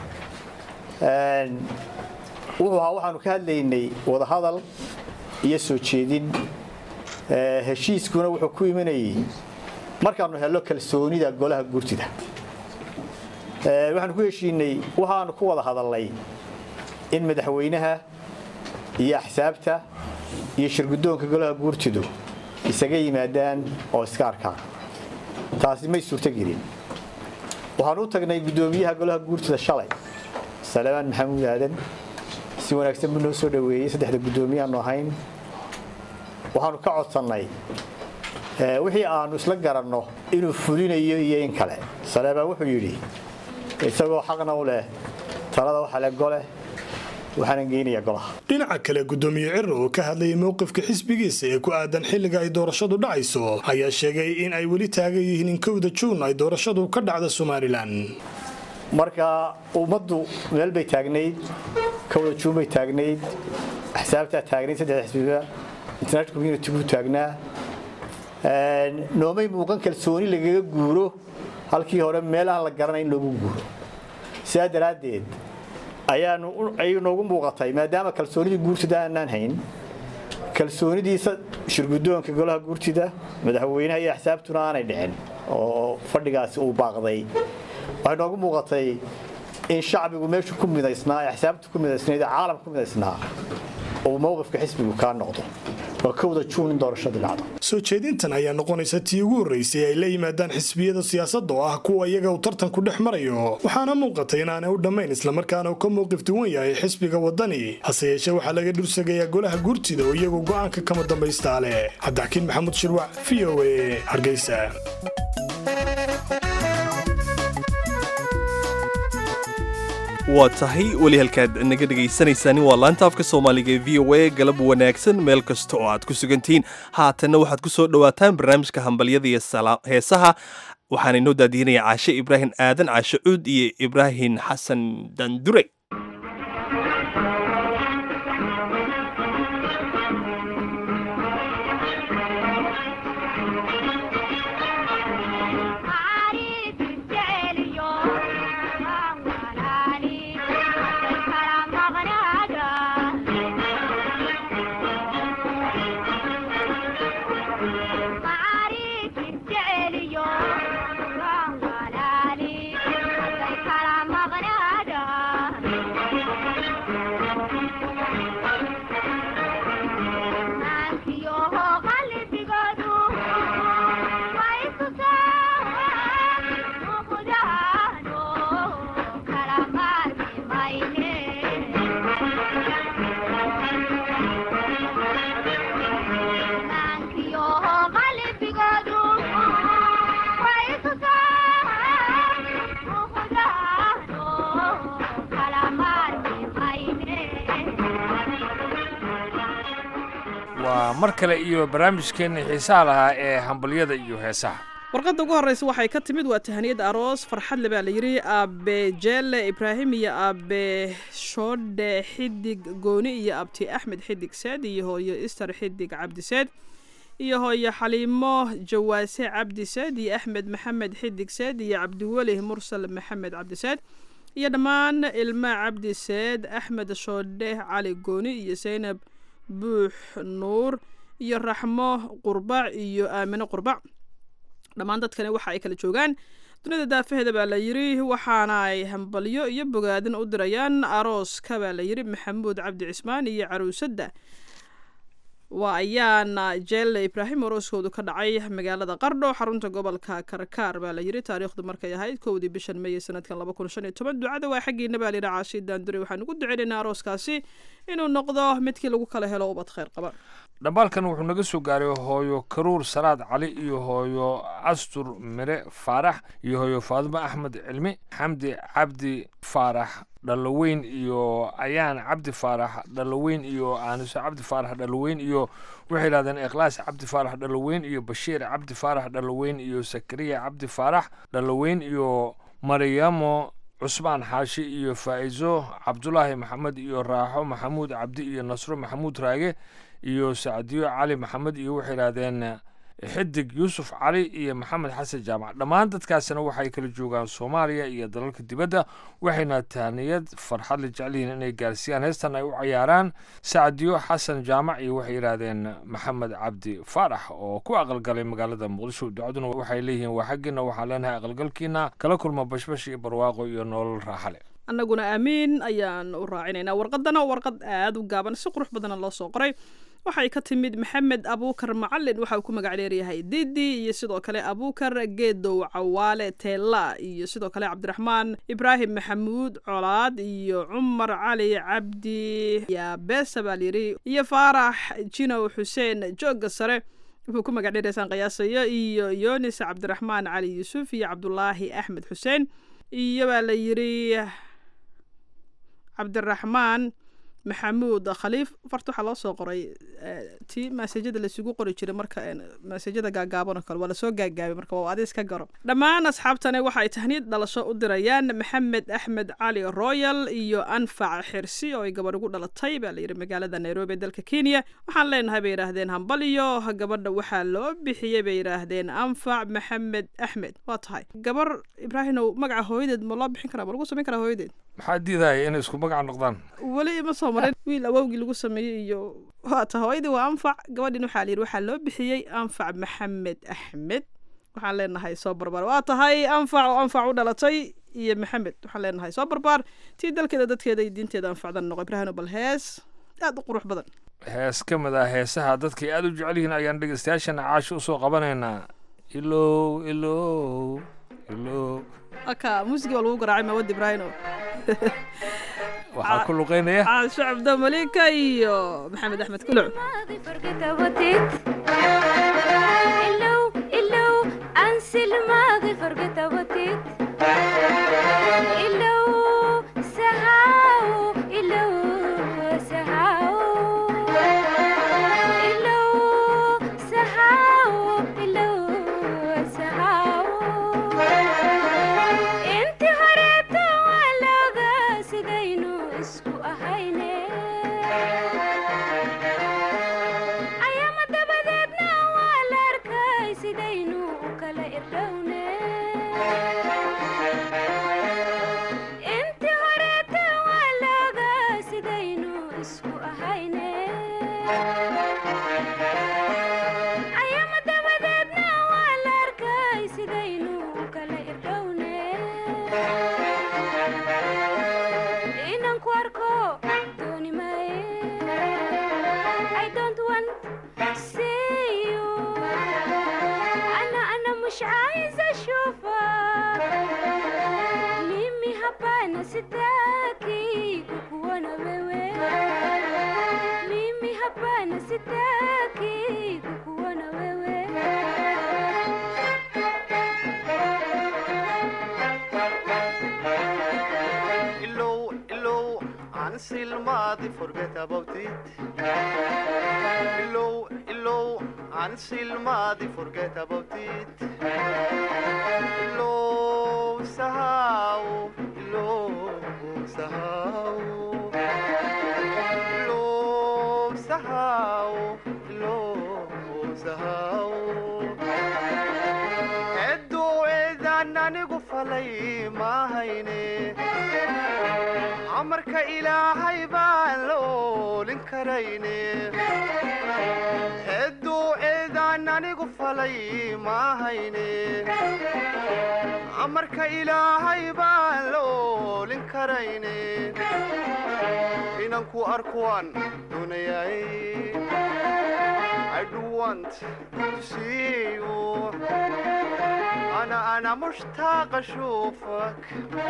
[SPEAKER 12] wuxuu ahaa waxaanu ka hadlaynay wadahadal iyo soo jeedin heshiiskuna wuxuu ku imanayey markaanu helno kalsoonida golaha guurtida waxaanu ku heshiinay waxaanu ku wada hadalnay in madaxweynaha iyo axsaabta iyo shirgudoonka golaha guurtidu isaga yimaadaan oo iska arkaan taasi may suurtogelin waxaanu u tagnay guddoomiyaha golaha guurtida shalay salebaan maxamuud aadan si wanaagsan buu noo soo dhoweeyey saddexda guddoomiyaanu ahayn waxaanu ka codsannay wixii aanu isla garanno inuu fulinayo iyo in kale salebaan wuxuu yidhi isagoo xaqna u leh talada waxa le gole waxaanan geynayaa golaha
[SPEAKER 9] dhinaca kale gudoomiye ciro oo ka hadlayay mowqifka xisbigiisa ee ku aadan xilliga ay doorashadu dhacayso ayaa sheegay in ay weli taagan yihiin in kowda juun ay doorashadu ka dhacda somalilan
[SPEAKER 12] marka ummaddu meel bay taagnayd kowda juun bay taagnayd axsaabtaa taagnayd saddexda xisbiba international community buu taagnaa noomay muuqan kalsooni lagaga guuro halkii hore meel aan la garanayn loogu guuro sidaa daraaddeed ayaanu ay noogu muuqatay maadaama kalsoonidii guurtida aanaan hayn kalsoonidii shirgudoonka golaha guurtida madaxweynaha iyo axsaabtuna aanay dhicin oo fadhigaasi uu baaqday waxay noogu muuqatay in shacbigu meeshu ku midaysnaa ee axsaabtu ku midaysnayd ee caalamka ku midaysnaa uu mowqifka xisbigu kaa noqdo oo kowda juun in doorashadu dhacdo
[SPEAKER 9] soo jeedintan ayaa noqonaysa tii ugu horraysay ay la yimaadaan xisbiyada siyaasadda oo ah kuwa iyaga uu tartanku dhex marayo waxaana muuqatay inaanay u dhammayn islamarkaana uu ka mowqif duwan yahay xisbiga waddani hase yeeshee waxaa laga dhursagayaa golaha guurtida oo iyagu go'aanka kama dambaystaa leh cabdixakiin maxamuud shirwac v o a hargeysa
[SPEAKER 1] waa tahay weli halkaad naga dhegaysanaysaani waa laanta afka soomaaliga ee v o a galab wanaagsan meel kasta oo aad ku sugantihiin haatanna waxaad ku soo dhowaataan barnaamijka hambalyada iyo heesaha waxaana inoo daadiinaya caashe ibraahim aadan caashe cuud iyo ibraahim xasan dandure
[SPEAKER 13] waa mar kale iyo barnaamijkeenna xiisaha lahaa ee hambalyada iyo heesaha
[SPEAKER 14] warqadda ugu horreysa waxay ka timid waa tahaniyad aroos farxadle baa la yidhi aabe jeelle ibraahim iyo aabe shoodhe xidig gooni iyo abti axmed xidig seed iyo hooyo ister xidig cabdiseed iyo hooyo xaliimo jawaase cabdiseed iyo axmed maxamed xidig seed iyo cabdiweli mursal maxamed cabdiseed iyo dhammaan ilma cabdiseed axmed shoodhe cali gooni iyo saynab buux nuur iyo raxmo qurbac iyo aamino qurbac dhammaan dadkani waxa ay kala joogaan dunida daafaheeda baa la yidhi waxaana ay hambalyo iyo bogaadin u dirayaan arooska baa la yidhi maxamuud cabdi cismaan iyo caruusadda waa ayaana jeelle ibraahim orooskoodu ka dhacay magaalada qardho xarunta gobolka karkaar baa la yiri taariikhdu markay ahayd kowdii bishan meeye sanadkan laba kun shan iyo toban ducada waa xaggiina baa layidhi caashi daandure waxaan ugu duceynaynaa arooskaasi inuu noqdo midkii lagu kala helo ubad khayr qaba
[SPEAKER 13] dhambaalkan wuxuu naga soo gaaray hooyo karuur salaad cali iyo hooyo castur mire faarax iyo hooyo faadimo axmed cilmi xamdi cabdi faarax dhaloweyn iyo ayaan cabdi faarax dhaloweyn iyo aaniso cabdi faarax dhaloweyn iyo waxay yidhahdeen ikhlaas cabdi faarax dhaloweyn iyo bashiir cabdi faarax dhaloweyn iyo sakariya cabdi faarax dhaloweyn iyo maryamo cusmaan xaashi iyo faa'izo cabdulaahi maxamed iyo raaxo maxamuud cabdi iyo nasro maxamuud raage iyo sacdiyo cali maxamed iyo waxay yidhahdeen xidig yuusuf cali iyo maxamed xasan jaamac dhammaan dadkaasina waxay kala joogaan soomaaliya iyo dalalka dibadda waxayna tahniyad farxad la jecelyihiin inay gaarsiiyaan heestan ay u cayaaraan sacdiyo xasan jaamac iyo waxay yidhaahdeen maxamed cabdi faarax oo ku aqalgalay magaalada muqdisho ducaduna waxay leeyihiin waa xaggiina waxaan leenahay aqalgalkiina kala kulma bashbash iyo barwaaqo iyo nolol raaxale
[SPEAKER 14] annaguna aamiin ayaan u raacinaynaa warqadana warqad aada u gaaban si qurux badana loo soo qoray waxay ka timid maxamed abuukar macalin waxa uu ku magac dheeryahay didi iyo sidoo kale abuukar geedow cawaale teela iyo sidoo kale cabdiraxmaan ibraahim maxamuud colaad iyo cumar cali cabdi yaabesa baa layidhi iyo faarax jinow xuseen joogga sare wuxuu ku magac dheeraysaan qiyaasayo iyo yonis cabdiraxmaan cali yuusuf iyo cabdulaahi axmed xuseen iyo baa la yidhi cabdiraxmaan maxamuud khaliif farta waxaa loo soo qoray tii maasajada laisugu qori jiray marka maasajada gaagaaban oo kale waa lasoo gaagaabay marka waa adis ka garo dhammaan asxaabtani waxa ay tahniid dhalasho u dirayaan maxamed axmed cali royal iyo anfac xirsi oo ay gabadh ugu dhalatay baa layidhi magaalada nairobi ee dalka kenya waxaan leenahay bay yidhaahdeen hambaliyo gabadha waxaa loo bixiyey bay yidhaahdeen anfac maxamed axmed waa tahay gabar ibraahimow magaca hooyadeed ma loo bixin karaa ma lagu samayn karaa hooyadeed
[SPEAKER 13] maxaa diidaya inay isku magac noqdaan
[SPEAKER 14] weli ima soo marin wiil awowgii lagu sameeyey iyo waa ta hooyadii waa anfac gabadhin waxaa layidhi waxaa loo bixiyey anfac maxamed axmed waxaan leenahay soo barbaar waa tahay anfac oo anfac u dhalatay iyo maxamed waxaan leenahay soo barbaar tii dalkeeda dadkeeda iyo diinteeda anfacdan noqo ibraahino bal hees aada u qurux badan
[SPEAKER 13] hees ka mid ah heesaha dadkay aada u jecel yihiin ayaan dhegeystayaashana caasho usoo qabanaynaa ilow ilow ilow
[SPEAKER 14] aka muusigii waa lagu garaacay mawad ibraahino
[SPEAKER 13] waxaa ku luqeynaya
[SPEAKER 14] caasho cabdo malika iyo maxamed axmed kuluc
[SPEAKER 15] amarka ilaahay baan la oolin karayne hedduu eedaan anigu falay maahayne amarka ilaahay baan la oolin karayne inanku arkuwaan dunayay I do want to see you أنا أنا مشتاق أشوفك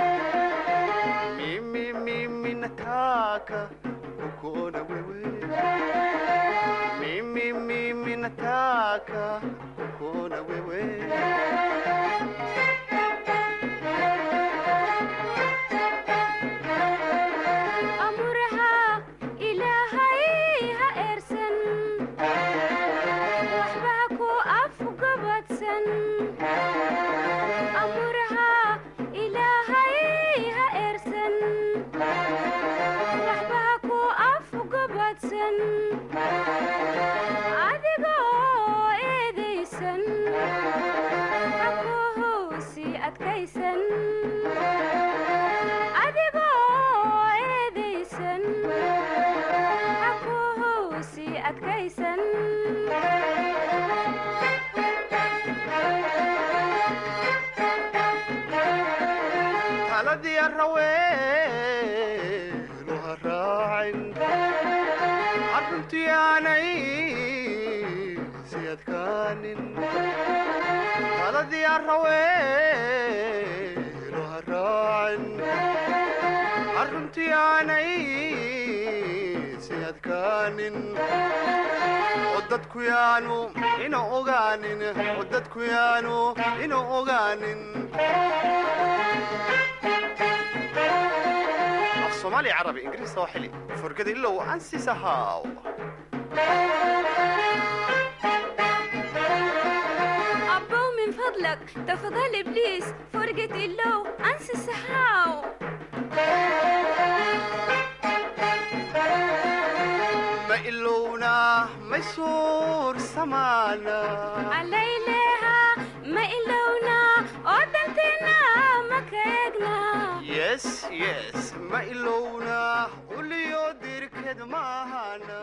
[SPEAKER 15] ميمي ميمي نتاكا وكونا ويوي ميمي ميمي نتاكا وكونا ويوي
[SPEAKER 16] أمرها إلهي هإرسن وحبك أفقبتسن أمرها إلهي هإرسن وحبك أفقبتسن أدقو إيديسن حكوه سي أدكيسن adigoo eedaysan xakuhu sii adkaysan
[SPEAKER 15] taladii araweenu ha raacin arruntii aanay si adkaanin taladii araweenu ha raacin arruntii aanay si adkaanin oo dadku yaanu ina ogaanin oo dadku yaanu ina ogaanin af soomaali carabi ingiriis sooxili furgada ilow ansisahaw
[SPEAKER 16] abbow min fadlak tafadhal ibliis forget ilow ansi saxaaw
[SPEAKER 15] ma ilowna may suur samaana
[SPEAKER 16] calayleha ma ilowna oo danteena ma ka eegna
[SPEAKER 15] yes yes ma ilowna uliyo dirked maahana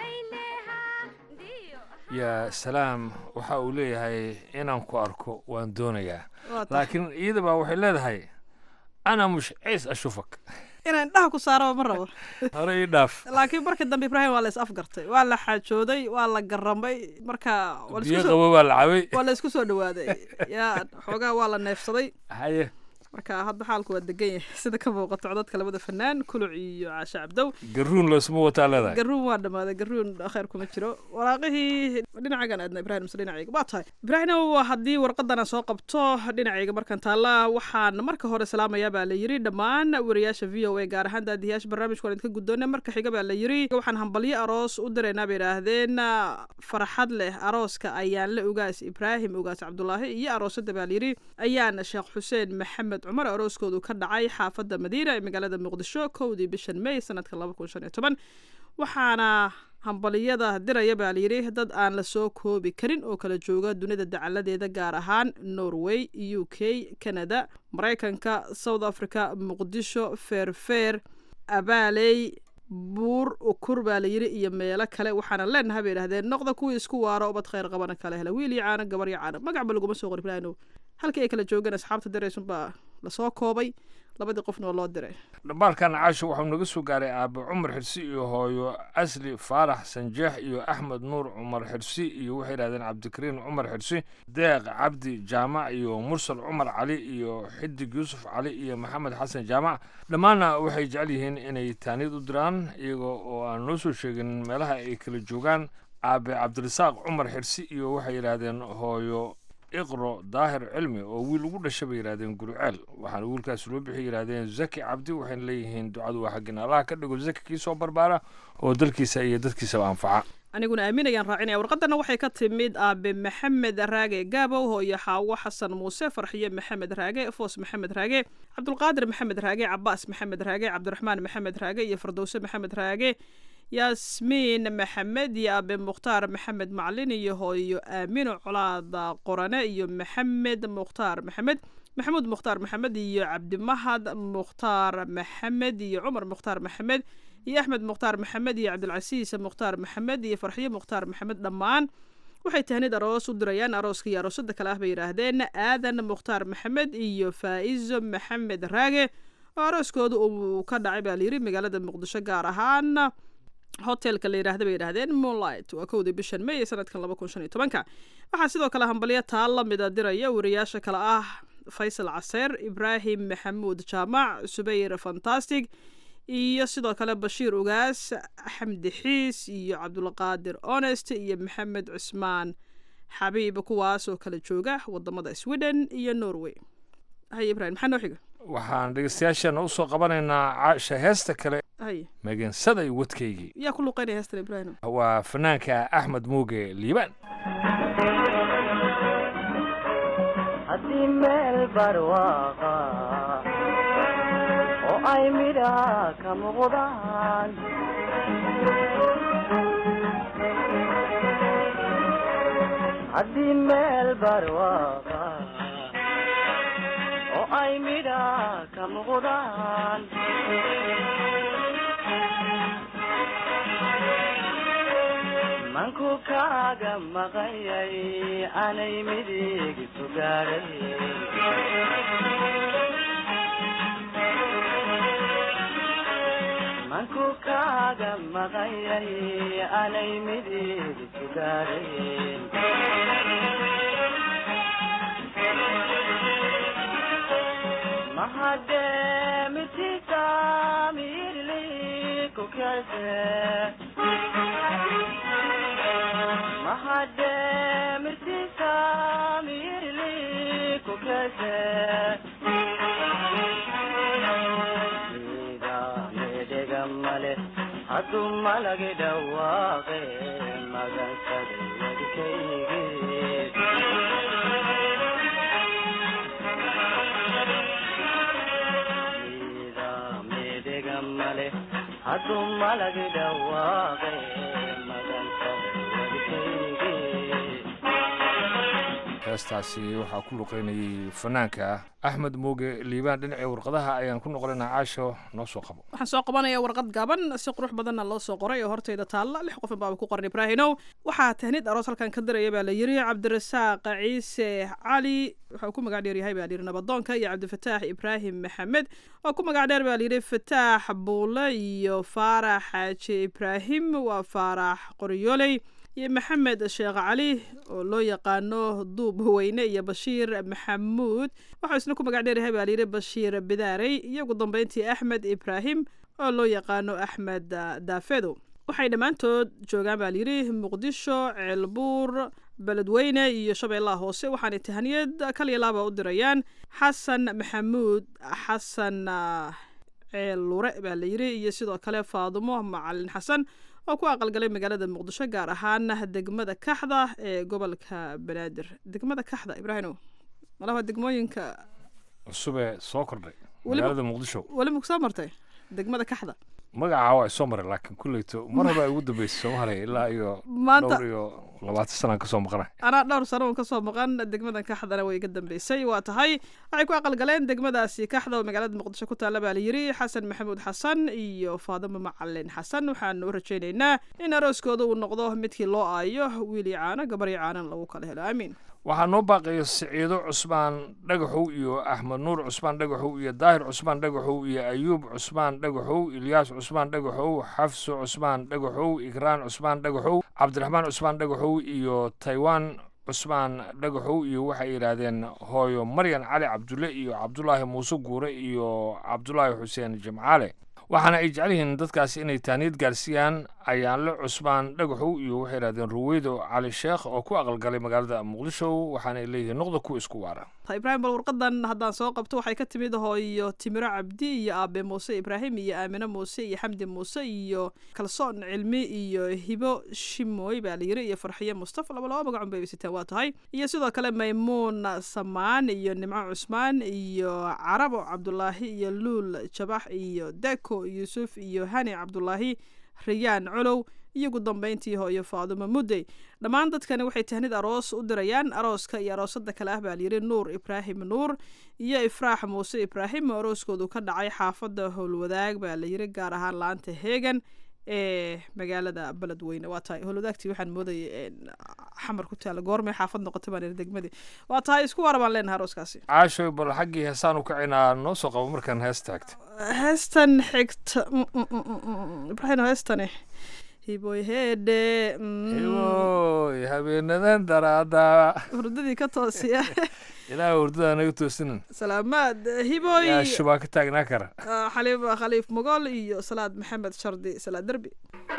[SPEAKER 13] yaa salaam waxa uu leeyahay inaan ku arko waan doonayaa
[SPEAKER 14] Waa tahay.
[SPEAKER 13] laakiin iyadaba waxay leedahay ana mush ciis ashufak
[SPEAKER 14] inaan indhaha ku saaraba ma rabo
[SPEAKER 13] hore ii dhaaf
[SPEAKER 14] laakiin markii dambe ibraahim waa la is afgartay waa la xaajooday waa la garamay marka waa la isku
[SPEAKER 13] biyo
[SPEAKER 14] soo-
[SPEAKER 13] qabo baa la cabay
[SPEAKER 14] waa la isku soo dhawaaday yaa xoogaa waa la neefsaday
[SPEAKER 13] haye
[SPEAKER 14] marka hadda xaalku waa degan yahay sida ka muuqato codadka labada fanaan kuluc iyo caashe cabdow
[SPEAKER 13] garuun loosma wataa leedahay
[SPEAKER 14] garuun waa dhammaaday garuun khayr kuma jiro waraaqihii dhinacagan aadna ibrahim mise dhinacayga waa tahay ibraahimow haddii warqadan aan soo qabto dhinacayga markaan taalla waxaan marka hore salaamayaa baa la yiri dhammaan wariyaasha v o a gaar ahaan daadiyaasha barnaamijka waan idinka guddoona marka xiga baa la yiri waxaan hambalyo aroos u diraynaa bay idhaahdeen farxad leh arooska ayaan la ugaas ibraahim ugaas cabdulaahi iyo aroosada baa la yiri ayaana sheekh xuseen maxamed cumar arooskoodu ka dhacay xaafadda madiina ee magaalada muqdisho kowdii bishan may sanadka laba kun shan iyo toban waxaana hambaliyada diraya baa layidhi dad aan la soo koobi karin oo kala jooga dunida dacaladeeda gaar ahaan norway u k canada maraykanka south africa muqdisho feerfeer abaaley buur ukur baa layidhi iyo meelo kale waxaana leenahay bay idhahdeen noqda kuwii isku waaro ubad khayr qabana kale hela wiil iyo caano gabar iyo caano magacba laguma soo qori filaano halkii ay kala joogeen asxaabta diraysunbaa lasoo koobay labadii qofna waa loo diray
[SPEAKER 13] dhambaalkan caasho waxau naga soo gaaray aabe cumar xirsi iyo hooyo asli faarax sanjeex iyo axmed nuur cumar xirsi iyo waxay yidhahdeen cabdikariin cumar xirsi deeq cabdi jaamac iyo mursal cumar cali iyo xidig yuusuf cali iyo maxamed xasan jaamac dhammaanna waxay jecel yihiin inay taaniyad u diraan iyaga oo aan noo soo sheegin meelaha ay kala joogaan aabe cabdirasaaq cumar xirsi iyo waxay yidhaahdeen hooyo iqro daahir cilmi oo wiil ugu dhashay bay yidhahdeen guruceel waxaana wiilkaas loo bixi yidhahdeen zaki cabdi waxayna leeyihiin ducadu waa xaggin allaha ka dhigo zaki kii soo barbaara oo dalkiisa iyo dadkiisaba anfaca
[SPEAKER 14] aniguna aaminayaan raacinaya warqadana waxay ka timid aabe maxamed raage gaabow hooyo xaawo xasan muuse farxiye maxamed raage foos maxamed raage cabdulqaadir maxamed raage cabaas maxamed raage cabdiraxmaan maxamed raage iyo fardowse maxamed raage yaasmiin maxamed iyo aabe mukhtaar maxamed maclin iyo hooyo aamino colaada qorane iyo maxamed mukhtaar maxamed maxamuud mukhtaar maxamed iyo cabdimahad mukhtaar maxamed iyo cumar mukhtaar maxamed iyo axmed mukhtaar maxamed iyo cabdilcasiis mukhtaar maxamed iyo farxiye mukhtaar maxamed dhammaan waxay tahnid aroos u dirayaan arooska iyo aroosada kale ah bay yidhaahdeen aadan mukhtaar maxamed iyo faa'izo maxamed raage oo arooskooda uu ka dhacay baa layiri magaalada muqdisho gaar ahaan hotelka la yidhaahda bay yidhaahdeen moonlight waa kowdii bishan may ee sanadkan laba kun shan iyo tobanka waxaa sidoo kale hambalyo taa la mida diraya wariyaasha kale ah faysal caseer ibraahim maxamuud jaamac subayr fantastic iyo sidoo kale bashiir ugaas xamdi xiis iyo cabdulqaadir honest iyo maxamed cusmaan xabiib kuwaas oo kala jooga wadamada sweden iyo norway haye ibrahim maxaa noo xiga
[SPEAKER 13] waxaan dhegeystayaasheena usoo qabanaynaa caasha heesta kale
[SPEAKER 14] haye
[SPEAKER 13] megensaday wadkaygii
[SPEAKER 14] yaa ku luqeynaya heestan ibrahim
[SPEAKER 13] waa fanaanka axmed muuge liibaan
[SPEAKER 17] haddii meel barwaaqa oo ay midhaha ka muuqdaan haddii meel barwaaqa oo ay midhaha ka muuqdaan manku kaaga maqayay anay midig sugaaray manku kaaga maqayay anay midig sugaaray mahade mitisa mirli kukese mahade mirtisa mirli kukese ida medega male hadu malage dhawaaqe magansade wadkaygi ida medega male hadu malage dhawaaqe magansade
[SPEAKER 13] heestaasi waxaa ku luqeynayay fanaanka axmed muuge liibaan dhinacii warqadaha ayaan ku noqonaynaa caasho noo soo qabo
[SPEAKER 14] waxaan soo qabanayaa warqad gaaban si qurux badanna loo soo qoray oo hortayda taalla lix qofin baaba ku qoran ibraahinow waxaa tahnid aroos halkan ka diraya baa la yiri cabdirasaaq ciise cali wuxuu ku magac dheer yahay baa layidhi nabadoonka iyo cabdifataax ibraahim maxamed oo ku magac dheer baa layidhi fataax buule iyo faarax xaaji ibraahim waa faarax qoryooley iyo maxamed sheekh cali oo loo yaqaano duub weyne iyo bashiir maxamuud waxau isna ku magac dheeryahay baa layidhi bashiir bidaarey iyo ugu dambeyntii axmed ibraahim oo loo yaqaano axmed daafedo waxay dhammaantood joogaan baa layidhi muqdisho ceelbuur beledweyne iyo shabeellaha hoose waxaanay tahaniyad kaliya laaba u dirayaan xasan maxamuud xasan ceel lure baa layidhi iyo sidoo kale faadumo macalin xasan oo ku aqalgalay magaalada muqdisho gaar ahaan degmada kaxda ee gobolka banaadir degmada kaxda ibraahimow malaha degmooyinka
[SPEAKER 13] cusubee soo kordhay
[SPEAKER 14] Weliba-
[SPEAKER 13] magaalada muqdisho
[SPEAKER 14] weliba kusoo martay degmada kaxda
[SPEAKER 13] magacaa waa soo maray laakiin kulleyto mar haba ay ugu dambeysay soomaaliya ilaa iyo
[SPEAKER 14] Maanta-
[SPEAKER 13] dhowr iyo labaatan sanaan kasoo maqnay
[SPEAKER 14] anaa dhowr sano uun kasoo maqan degmadan kaxdana way iga dambeysay waa tahay waxay ku aqalgaleen degmadaasi kaxda oo magaalada muqdisho ku taalla baa layidhi xasan maxamuud xasan iyo faadimo macalin xasan waxaanu u rajaynaynaa in arooskooda uu noqdo midkii loo aayo wiil iyo caano gabar iyo caanan lagu kala helo aamiin
[SPEAKER 13] waxaa noo baaqaya siciido cusmaan dhagaxow iyo axmed nuur cusmaan dhagaxow iyo daahir cusmaan dhagaxow iyo ayuub cusmaan dhagaxow ilyaas cusmaan dhagaxow xafso cusmaan dhagaxow ikraan cusmaan dhagaxow cabdiraxmaan cusmaan dhagaxow iyo taiwan cusmaan dhagaxow iyo waxay yidhaahdeen hooyo maryan cali cabdulle iyo cabdulaahi muuse guure iyo cabdulaahi xuseen jimcaale waxaana ay jecel yihiin dadkaasi inay taaniyad gaarsiiyaan ayaanle cusmaan dhagaxow iyo waxay yidhahdeen ruweydo cali sheekh oo ku aqalgalay magaalada muqdisho waxaana ay leeyihiin noqda ku isku waara
[SPEAKER 14] ibraahim bal warqadan haddaan soo qabto waxay ka timid hooyo timiro cabdi iyo aabe muuse ibraahim iyo aamine muuse iyo xamdi muuse iyo kalsoon cilmi iyo hibo shimooy baa layiri iyo farxiyo mustafa laba laba magacun bay siteen waa tahay iyo sidoo kale maymuun samaan iyo nimco cusmaan iyo carabo cabdulaahi iyo luul jabax iyo deko yuusuf iyo hani cabdulaahi riyaan colow iyo ugu dambeyntii hooyo faadumo muddey dhammaan dadkani waxay tahnid aroos u dirayaan arooska iyo aroosada kale ah baa layidhi nuur ibraahim nuur iyo ifraax muuse ibraahim oo arooskoodu ka dhacay xaafadda howlwadaag baa layidhi gaar ahaan laanta heegan ee magaalada beledweyne waa tahay howlwadaagtii waxaan moodayay een, xamar ku taala goormay xaafad noqotay baan iri degmadii waa tahay isku wara baan leenahay arooskaasi
[SPEAKER 13] caashoy bal xaggii heesaan u kacinaa noo soo qabo markaan hees taagto
[SPEAKER 14] heestan xigta mm, mm, mm, mm, mm, ibraahim heestani hiboy heedhe mm,
[SPEAKER 13] hiboy habeenadan daraada
[SPEAKER 14] hurdadii ka toosiya
[SPEAKER 13] ilaaha hurdada naga toosinan
[SPEAKER 14] salaamaad hiboy
[SPEAKER 13] yaa shubaa ka taagnaa kara
[SPEAKER 14] Ah, xaliib khaliif mogol iyo salaad maxamed shardi salaad derbi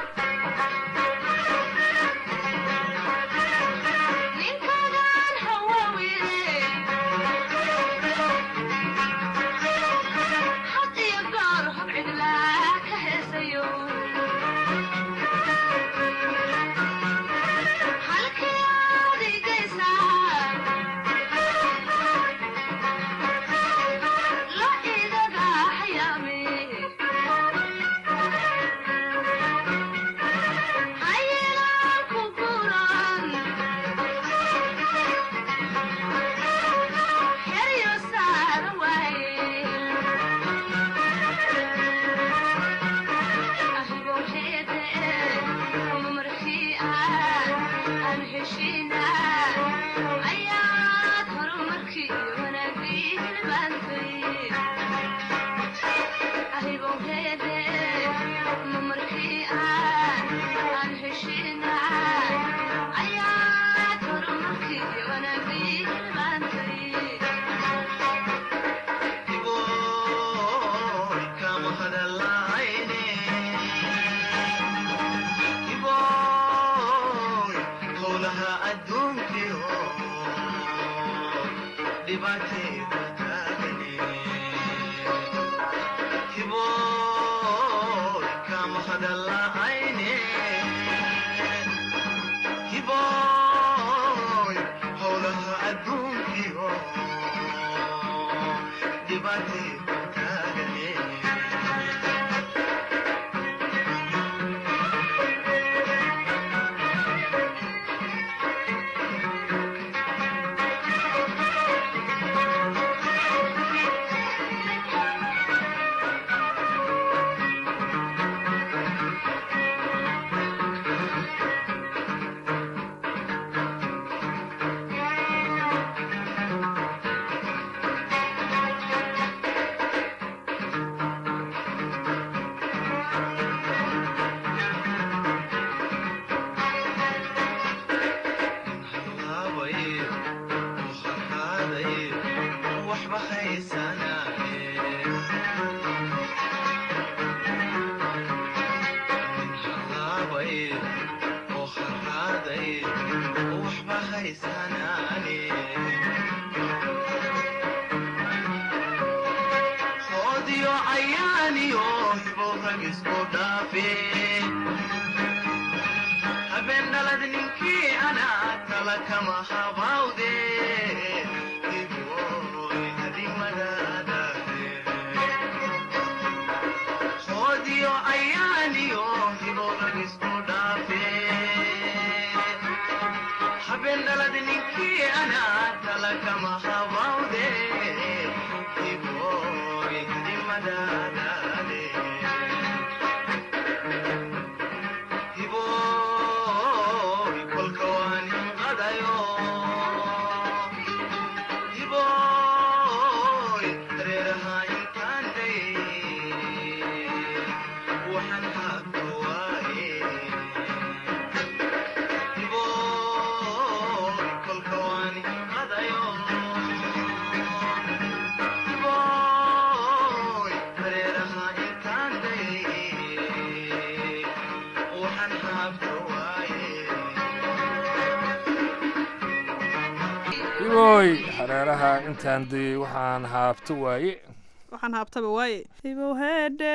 [SPEAKER 13] hiboy hareeraha intaan dayey waxaan haabto waaye
[SPEAKER 14] waxaan haabtaba waaye hibow heedhe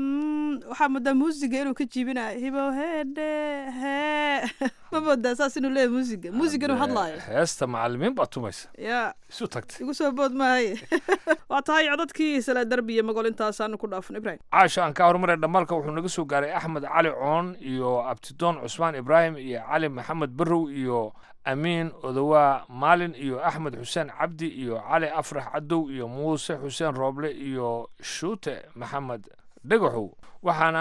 [SPEAKER 14] mm, waxaa moodaa muusiga inuu ka jiibinayo hibow heedhe hee ma moodaa saas inuu leeyahay muusiga muusiga inuu hadlaayo
[SPEAKER 13] heesta macalimiin baa tumaysa
[SPEAKER 14] yaa
[SPEAKER 13] isu tagtay
[SPEAKER 14] igu soo bood maahaye waa tahay codadkii sala derbi iyo mogol intaasaanu ku dhaafan ibrahim
[SPEAKER 13] caasha aan ka horumaray dhamaalka wuxuu naga soo gaaray axmed cali coon iyo abtidoon cusmaan ibraahim iyo cali maxamed barrow iyo amiin odowaa maalin iyo axmed xuseen cabdi iyo cali afrax cadow iyo muuse xuseen rooble iyo shuute maxamed dhagaxow waxaana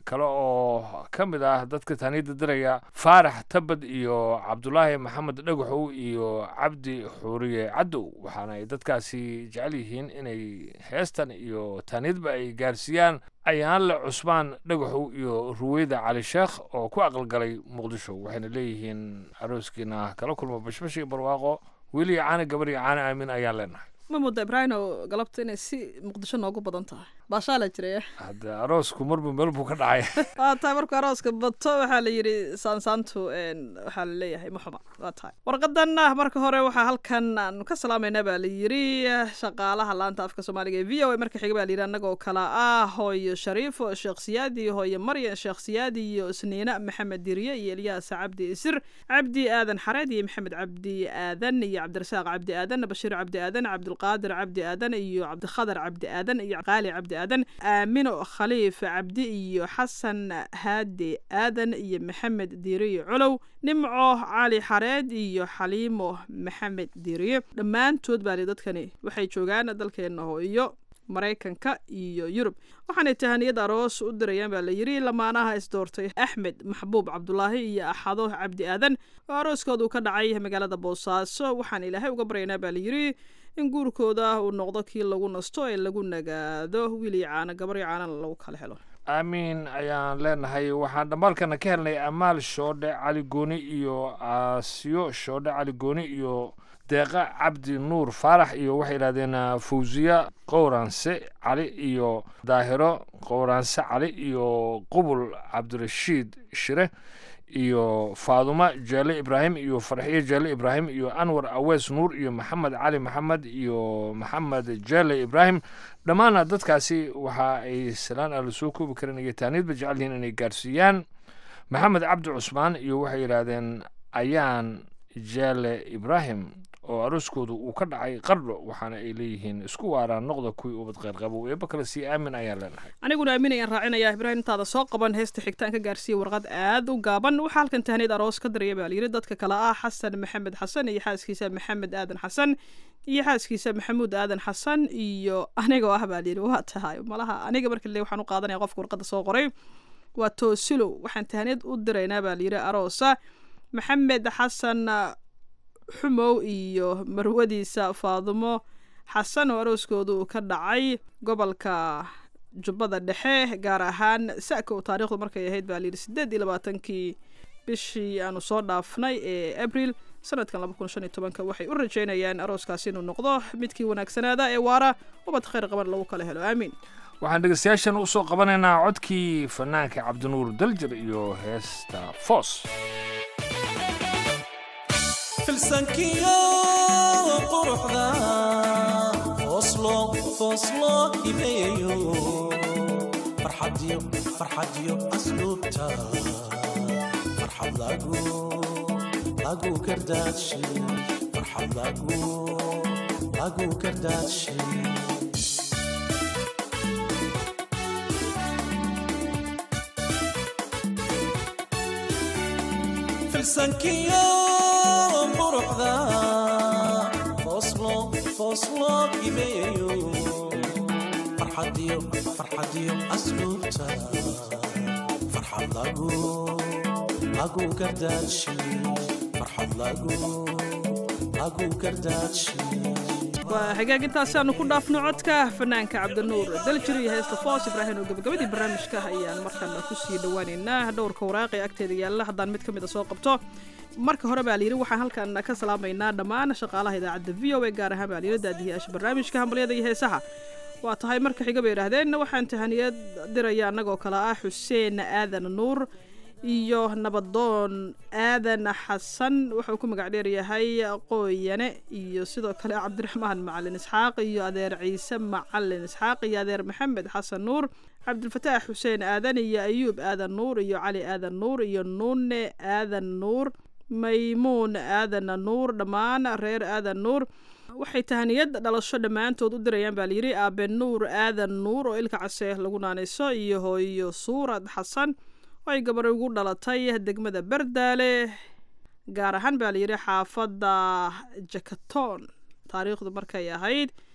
[SPEAKER 13] kale oo ka mid ah dadka taaniyadda diraya faarax tabad iyo cabdulaahi maxamed dhagaxow iyo cabdi xuuriye cadow waxaana ay dadkaasi jecel yihiin inay heestan iyo taaniyadba ay gaarsiiyaan ayaanle cusmaan dhagaxow iyo ruweyda cali sheekh oo ku aqalgalay muqdisho waxayna leeyihiin arooskiina kala kulma bashbash iyo barwaaqo weli caana gabar iyo caana aamin ayaan leenahay
[SPEAKER 14] ma mudda ibraahino galabta inay si muqdisho noogu badan tahay baashaa la jiraya
[SPEAKER 13] hadde aroosku marba meel buu ka dhacay
[SPEAKER 14] waa tahay markuu arooska bato waxaa la yidhi saansaantu waxaa la leeyahay muxuma waa tahay warqadan marka hore waxaa halkan aan ka salaamayna baa la yidhi shaqaalaha laanta afka soomaaliga ee v o a marka xiga baa la yidhi annagoo kala ah hooyo shariifo sheekh siyaadi hooyo maryan sheekh siyaadi iyo isniina maxamed diriye iyo elyaas cabdi isir cabdi aadan xareed iyo maxamed cabdi aadan iyo cabdirasaaq cabdi aadan bashiir cabdi aadan cabdulqaadir cabdi aadan iyo cabdikhadar cabdi aadan iyo qaali cabdi aadan aamino khaliif cabdi iyo xasan haadi aadan iyo maxamed diiriye colow nimco cali xareed iyo xaliimo maxamed diiriye dhammaantood baa li dadkani waxay joogaan dalkeena hooyo maraykanka iyo yurub waxaanay tahaniyad aroos u dirayaan baa la yidhi lamaanaha isdoortay axmed maxbuub cabdulaahi iyo axado cabdi aadan oo arooskooda uu ka dhacay magaalada boosaaso waxaan ilaahay uga baryaynaa baa la yidhi in guurkooda uu noqdo kii lagu nasto ee lagu nagaado wiil iyo caano gabar iyo caanana lagu kala helo
[SPEAKER 13] aamiin ayaan leenahay waxaan dhammaalkana ka helnay amaal shoodhe cali gooni iyo aasiyo shoodhe cali gooni iyo deeqa cabdi nuur faarax iyo waxay yidhahdeen fawsiya qowranse cali iyo daahiro qowranse cali iyo qubul cabdirashiid shire iyo faaduma jaale ibraahim iyo farxiye jaale ibraahim iyo anwar awees nuur iyo maxamed cali maxamed iyo maxamed jaale ibraahim dhammaana dadkaasi waxa ay salaan aan lasoo koobi karin iyo taaniyadba jecel yihiin inay gaarsiiyaan maxamed cabdi cusmaan iyo waxay yidhaahdeen ayaan jaale ibraahim oo arooskoodu uu ka dhacay qardho waxaana ay leeyihiin isku waaraan noqda kuwii ubad qeyrqabo eeba kale sii aamin ayaan leenahay
[SPEAKER 14] aniguna aaminayaan raacinaya ibraahim intaada soo qaban heesta xigtaan ka gaarsiiya warqad aad u gaaban waxaa halkan tahniyad aroos ka daraya baa layidhi dadka kale ah xasan maxamed xasan iyo xaaskiisa maxamed aadan xasan iyo xaaskiisa maxamuud aadan xasan iyo anigoo ah baa layidhi waa tahay malaha aniga marka le waxaan u qaadanaya qofka warqadda soo qoray waa toosilow waxaan tahniyad u diraynaa baa layidhi aroosa maxamed xasan xumow iyo marwadiisa faadumo xasan oo arooskooda uu ka dhacay gobolka jubbada dhexe gaar ahaan saka oo taariikhdu markay ahayd baa layidhi siddeed iyo labaatankii bishii aanu soo dhaafnay ee abril sanadkan laba kun shan iyo tobanka waxay u rajeynayaan arooskaasi inuu noqdo midkii wanaagsanaada ee waara ubad khayr qaban lagu kala helo aamiin
[SPEAKER 13] waxaan dhegeystayaashan usoo qabanaynaa codkii fanaanka cabdinuur daljir iyo heesta foos
[SPEAKER 18] filsankiyo quruxda fooslo fooslo hibeeyo farxadiyo farxadiyo asluubta farxad lagu lagu kardaadshe farxad lagu lagu kardaadshe filsankiyo quruxda fooslo fooslo hibeeyo farxadiyo farxadiyo asluubta farxad lagu lagu kardaadshe farxad lagu lagu kardaadshe
[SPEAKER 14] waa xagaag intaasi aanu ku dhaafno codka fanaanka cabdinuur daljir iyo heesta foos ibraahim oo gabagabadii barnaamijka ayaan markana kusii dhawaaneynaa dhowrka waraaqi agteeda yaalla haddaan mid ka mid a soo qabto marka hore baa layidhi waxaan halkan ka salaamaynaa dhammaan shaqaalaha idaacadda v o a gaar ahaan baa layidhi daadihiyaasha barnaamijka hambalyada iyo heesaha waa tahay marka xiga bay idhaahdeen waxaan tahaniyad diraya annagoo kale ah xuseen aadan nuur iyo nabadoon aadan xasan wuxuu ku magac dheeryahay qooyane iyo sidoo kale cabdiraxmaan macalin isxaaq iyo adeer ciise macalin isxaaq iyo adeer maxamed xasan nuur cabdilfataax xuseen aadan iyo ayuub aadan nuur iyo cali aadan nuur iyo nuune aadan nuur maymuun aadan nuur dhammaan reer aadan nuur waxay tahaniyad dhalasho dhammaantood u dirayaan baa layidhi aabe nuur aadan nuur oo ilka case lagu naanayso iyo hooyo suurad xasan oo ay gabar ugu dhalatay degmada berdaale gaar ahaan baa layidhi xaafadda jakaton taariikhdu markay ahayd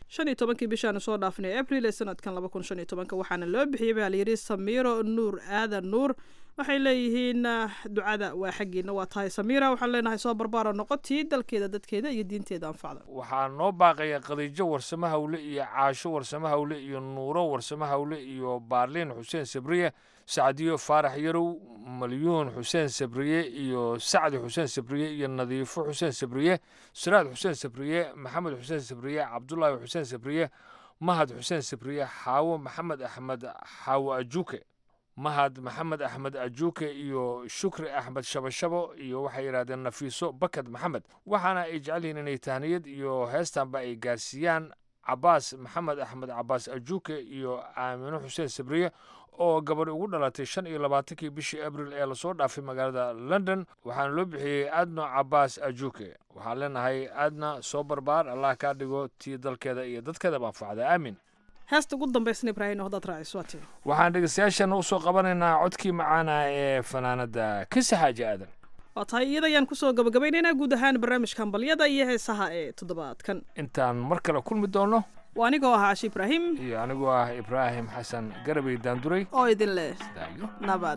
[SPEAKER 14] shan iyo tobankii bishaanu soo dhaafnay abril ee sanadkan laba kun shan iyo tobanka waxaana loo bixiyey baa layidhi samiiro nuur aadan nuur waxay leeyihiin ducada waa xaggiina waa tahay samiira waxaan leenahay soo barbaara noqotii dalkeeda dadkeeda iyo diinteeda anfacda
[SPEAKER 13] waxaa noo baaqaya khadiijo warsamo hawle iyo caasho warsamo hawle iyo nuuro warsamo hawle iyo baarliin xuseen sabriye sacdiyo faarax yarow malyuun xuseen sabriye iyo sacdi xuseen sabriye iyo nadiifo xuseen sabriye siraad xuseen sabriye maxamed xuseen sabriye cabdulaahi xuseen sabriye mahad xuseen sabriye xaawo maxamed axmed xaawo ajuuke mahad maxamed axmed ajuuke iyo shukri axmed shabashabo iyo waxay yidhahdeen nafiiso bakad maxamed waxaana ay jecel yihiin inay tahniyad iyo heestanba ay gaarsiiyaan cabaas maxamed axmed cabaas ajuuke iyo aamino xuseen sabriye oo gabadh ugu dhalatay shan iyo labaatankii bishii abril ee lasoo dhaafay magaalada london waxaana loo bixiyey adno cabaas ajuuke waxaan leenahay adna soo barbaar allah kaa dhigo tii dalkeeda iyo dadkeedaba anfacda aamin
[SPEAKER 14] heesta ugu dambaysna ibraahim haddaad raaciso waa tii
[SPEAKER 13] waxaan dhegeystayaashana usoo qabanaynaa codkii macaana ee fanaanada kisi xaaji aadan
[SPEAKER 14] waa tahay iyada ayaan kusoo gabagabaynaynaa guud ahaan barnaamijka hambalyada iyo heesaha ee toddobaadkan
[SPEAKER 13] intaan mar kale kulmi doono
[SPEAKER 14] waa anigoo ah cashi ibraahim
[SPEAKER 13] iyo anigoo ah ibraahim xasan garabay daanduray
[SPEAKER 14] oo idin leh nabad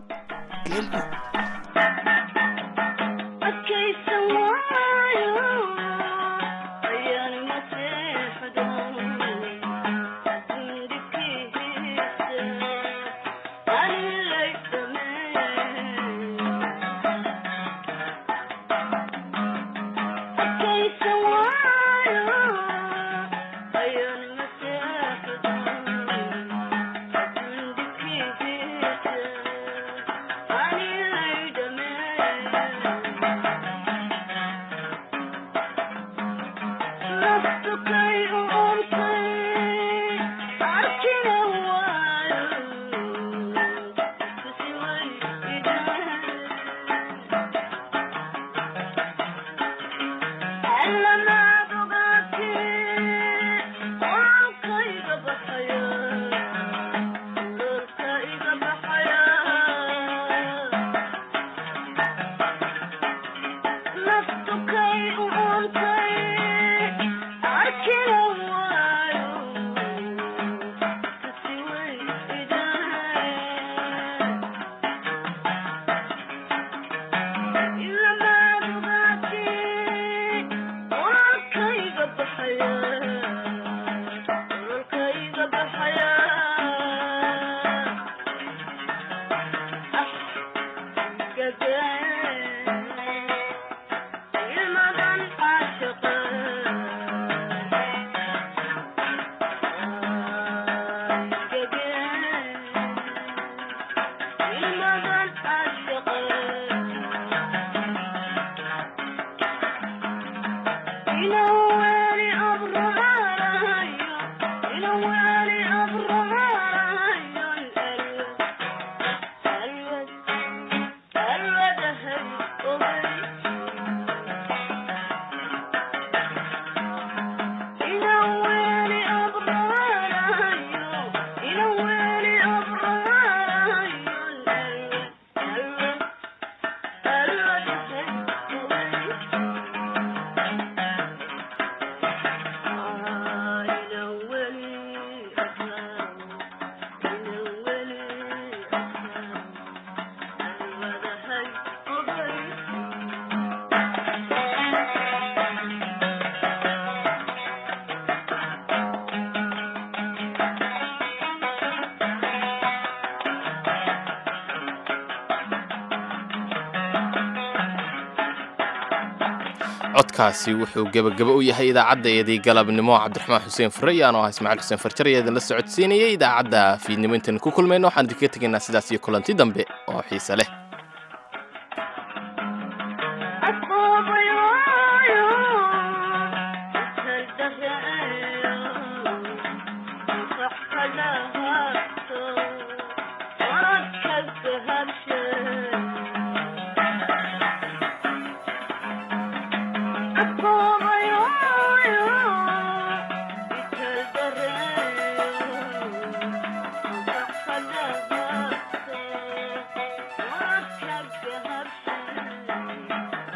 [SPEAKER 2] codkaasi wuxuu gebagabo u yahay idaacaddaeedii galabnimo cabdiraxmaan xuseen furayaan oo ah ismaaciil xuseen farjar ayaa idinla socodsiinayay idaacadda fiidnimo intaan ku kulmayno waxaan idinkaga tegaynaa sidaas iyo kulanti dambe oo xiise leh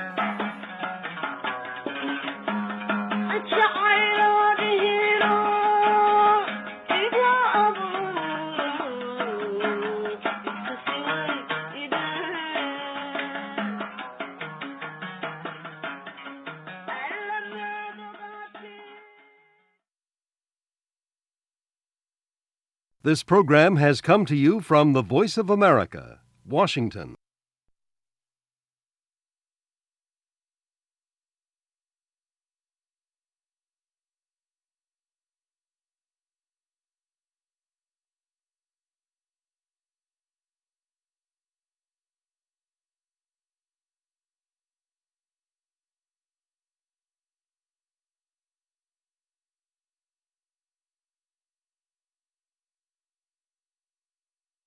[SPEAKER 19] jacayl oo dhihino This program has come to you from the Voice of America, Washington.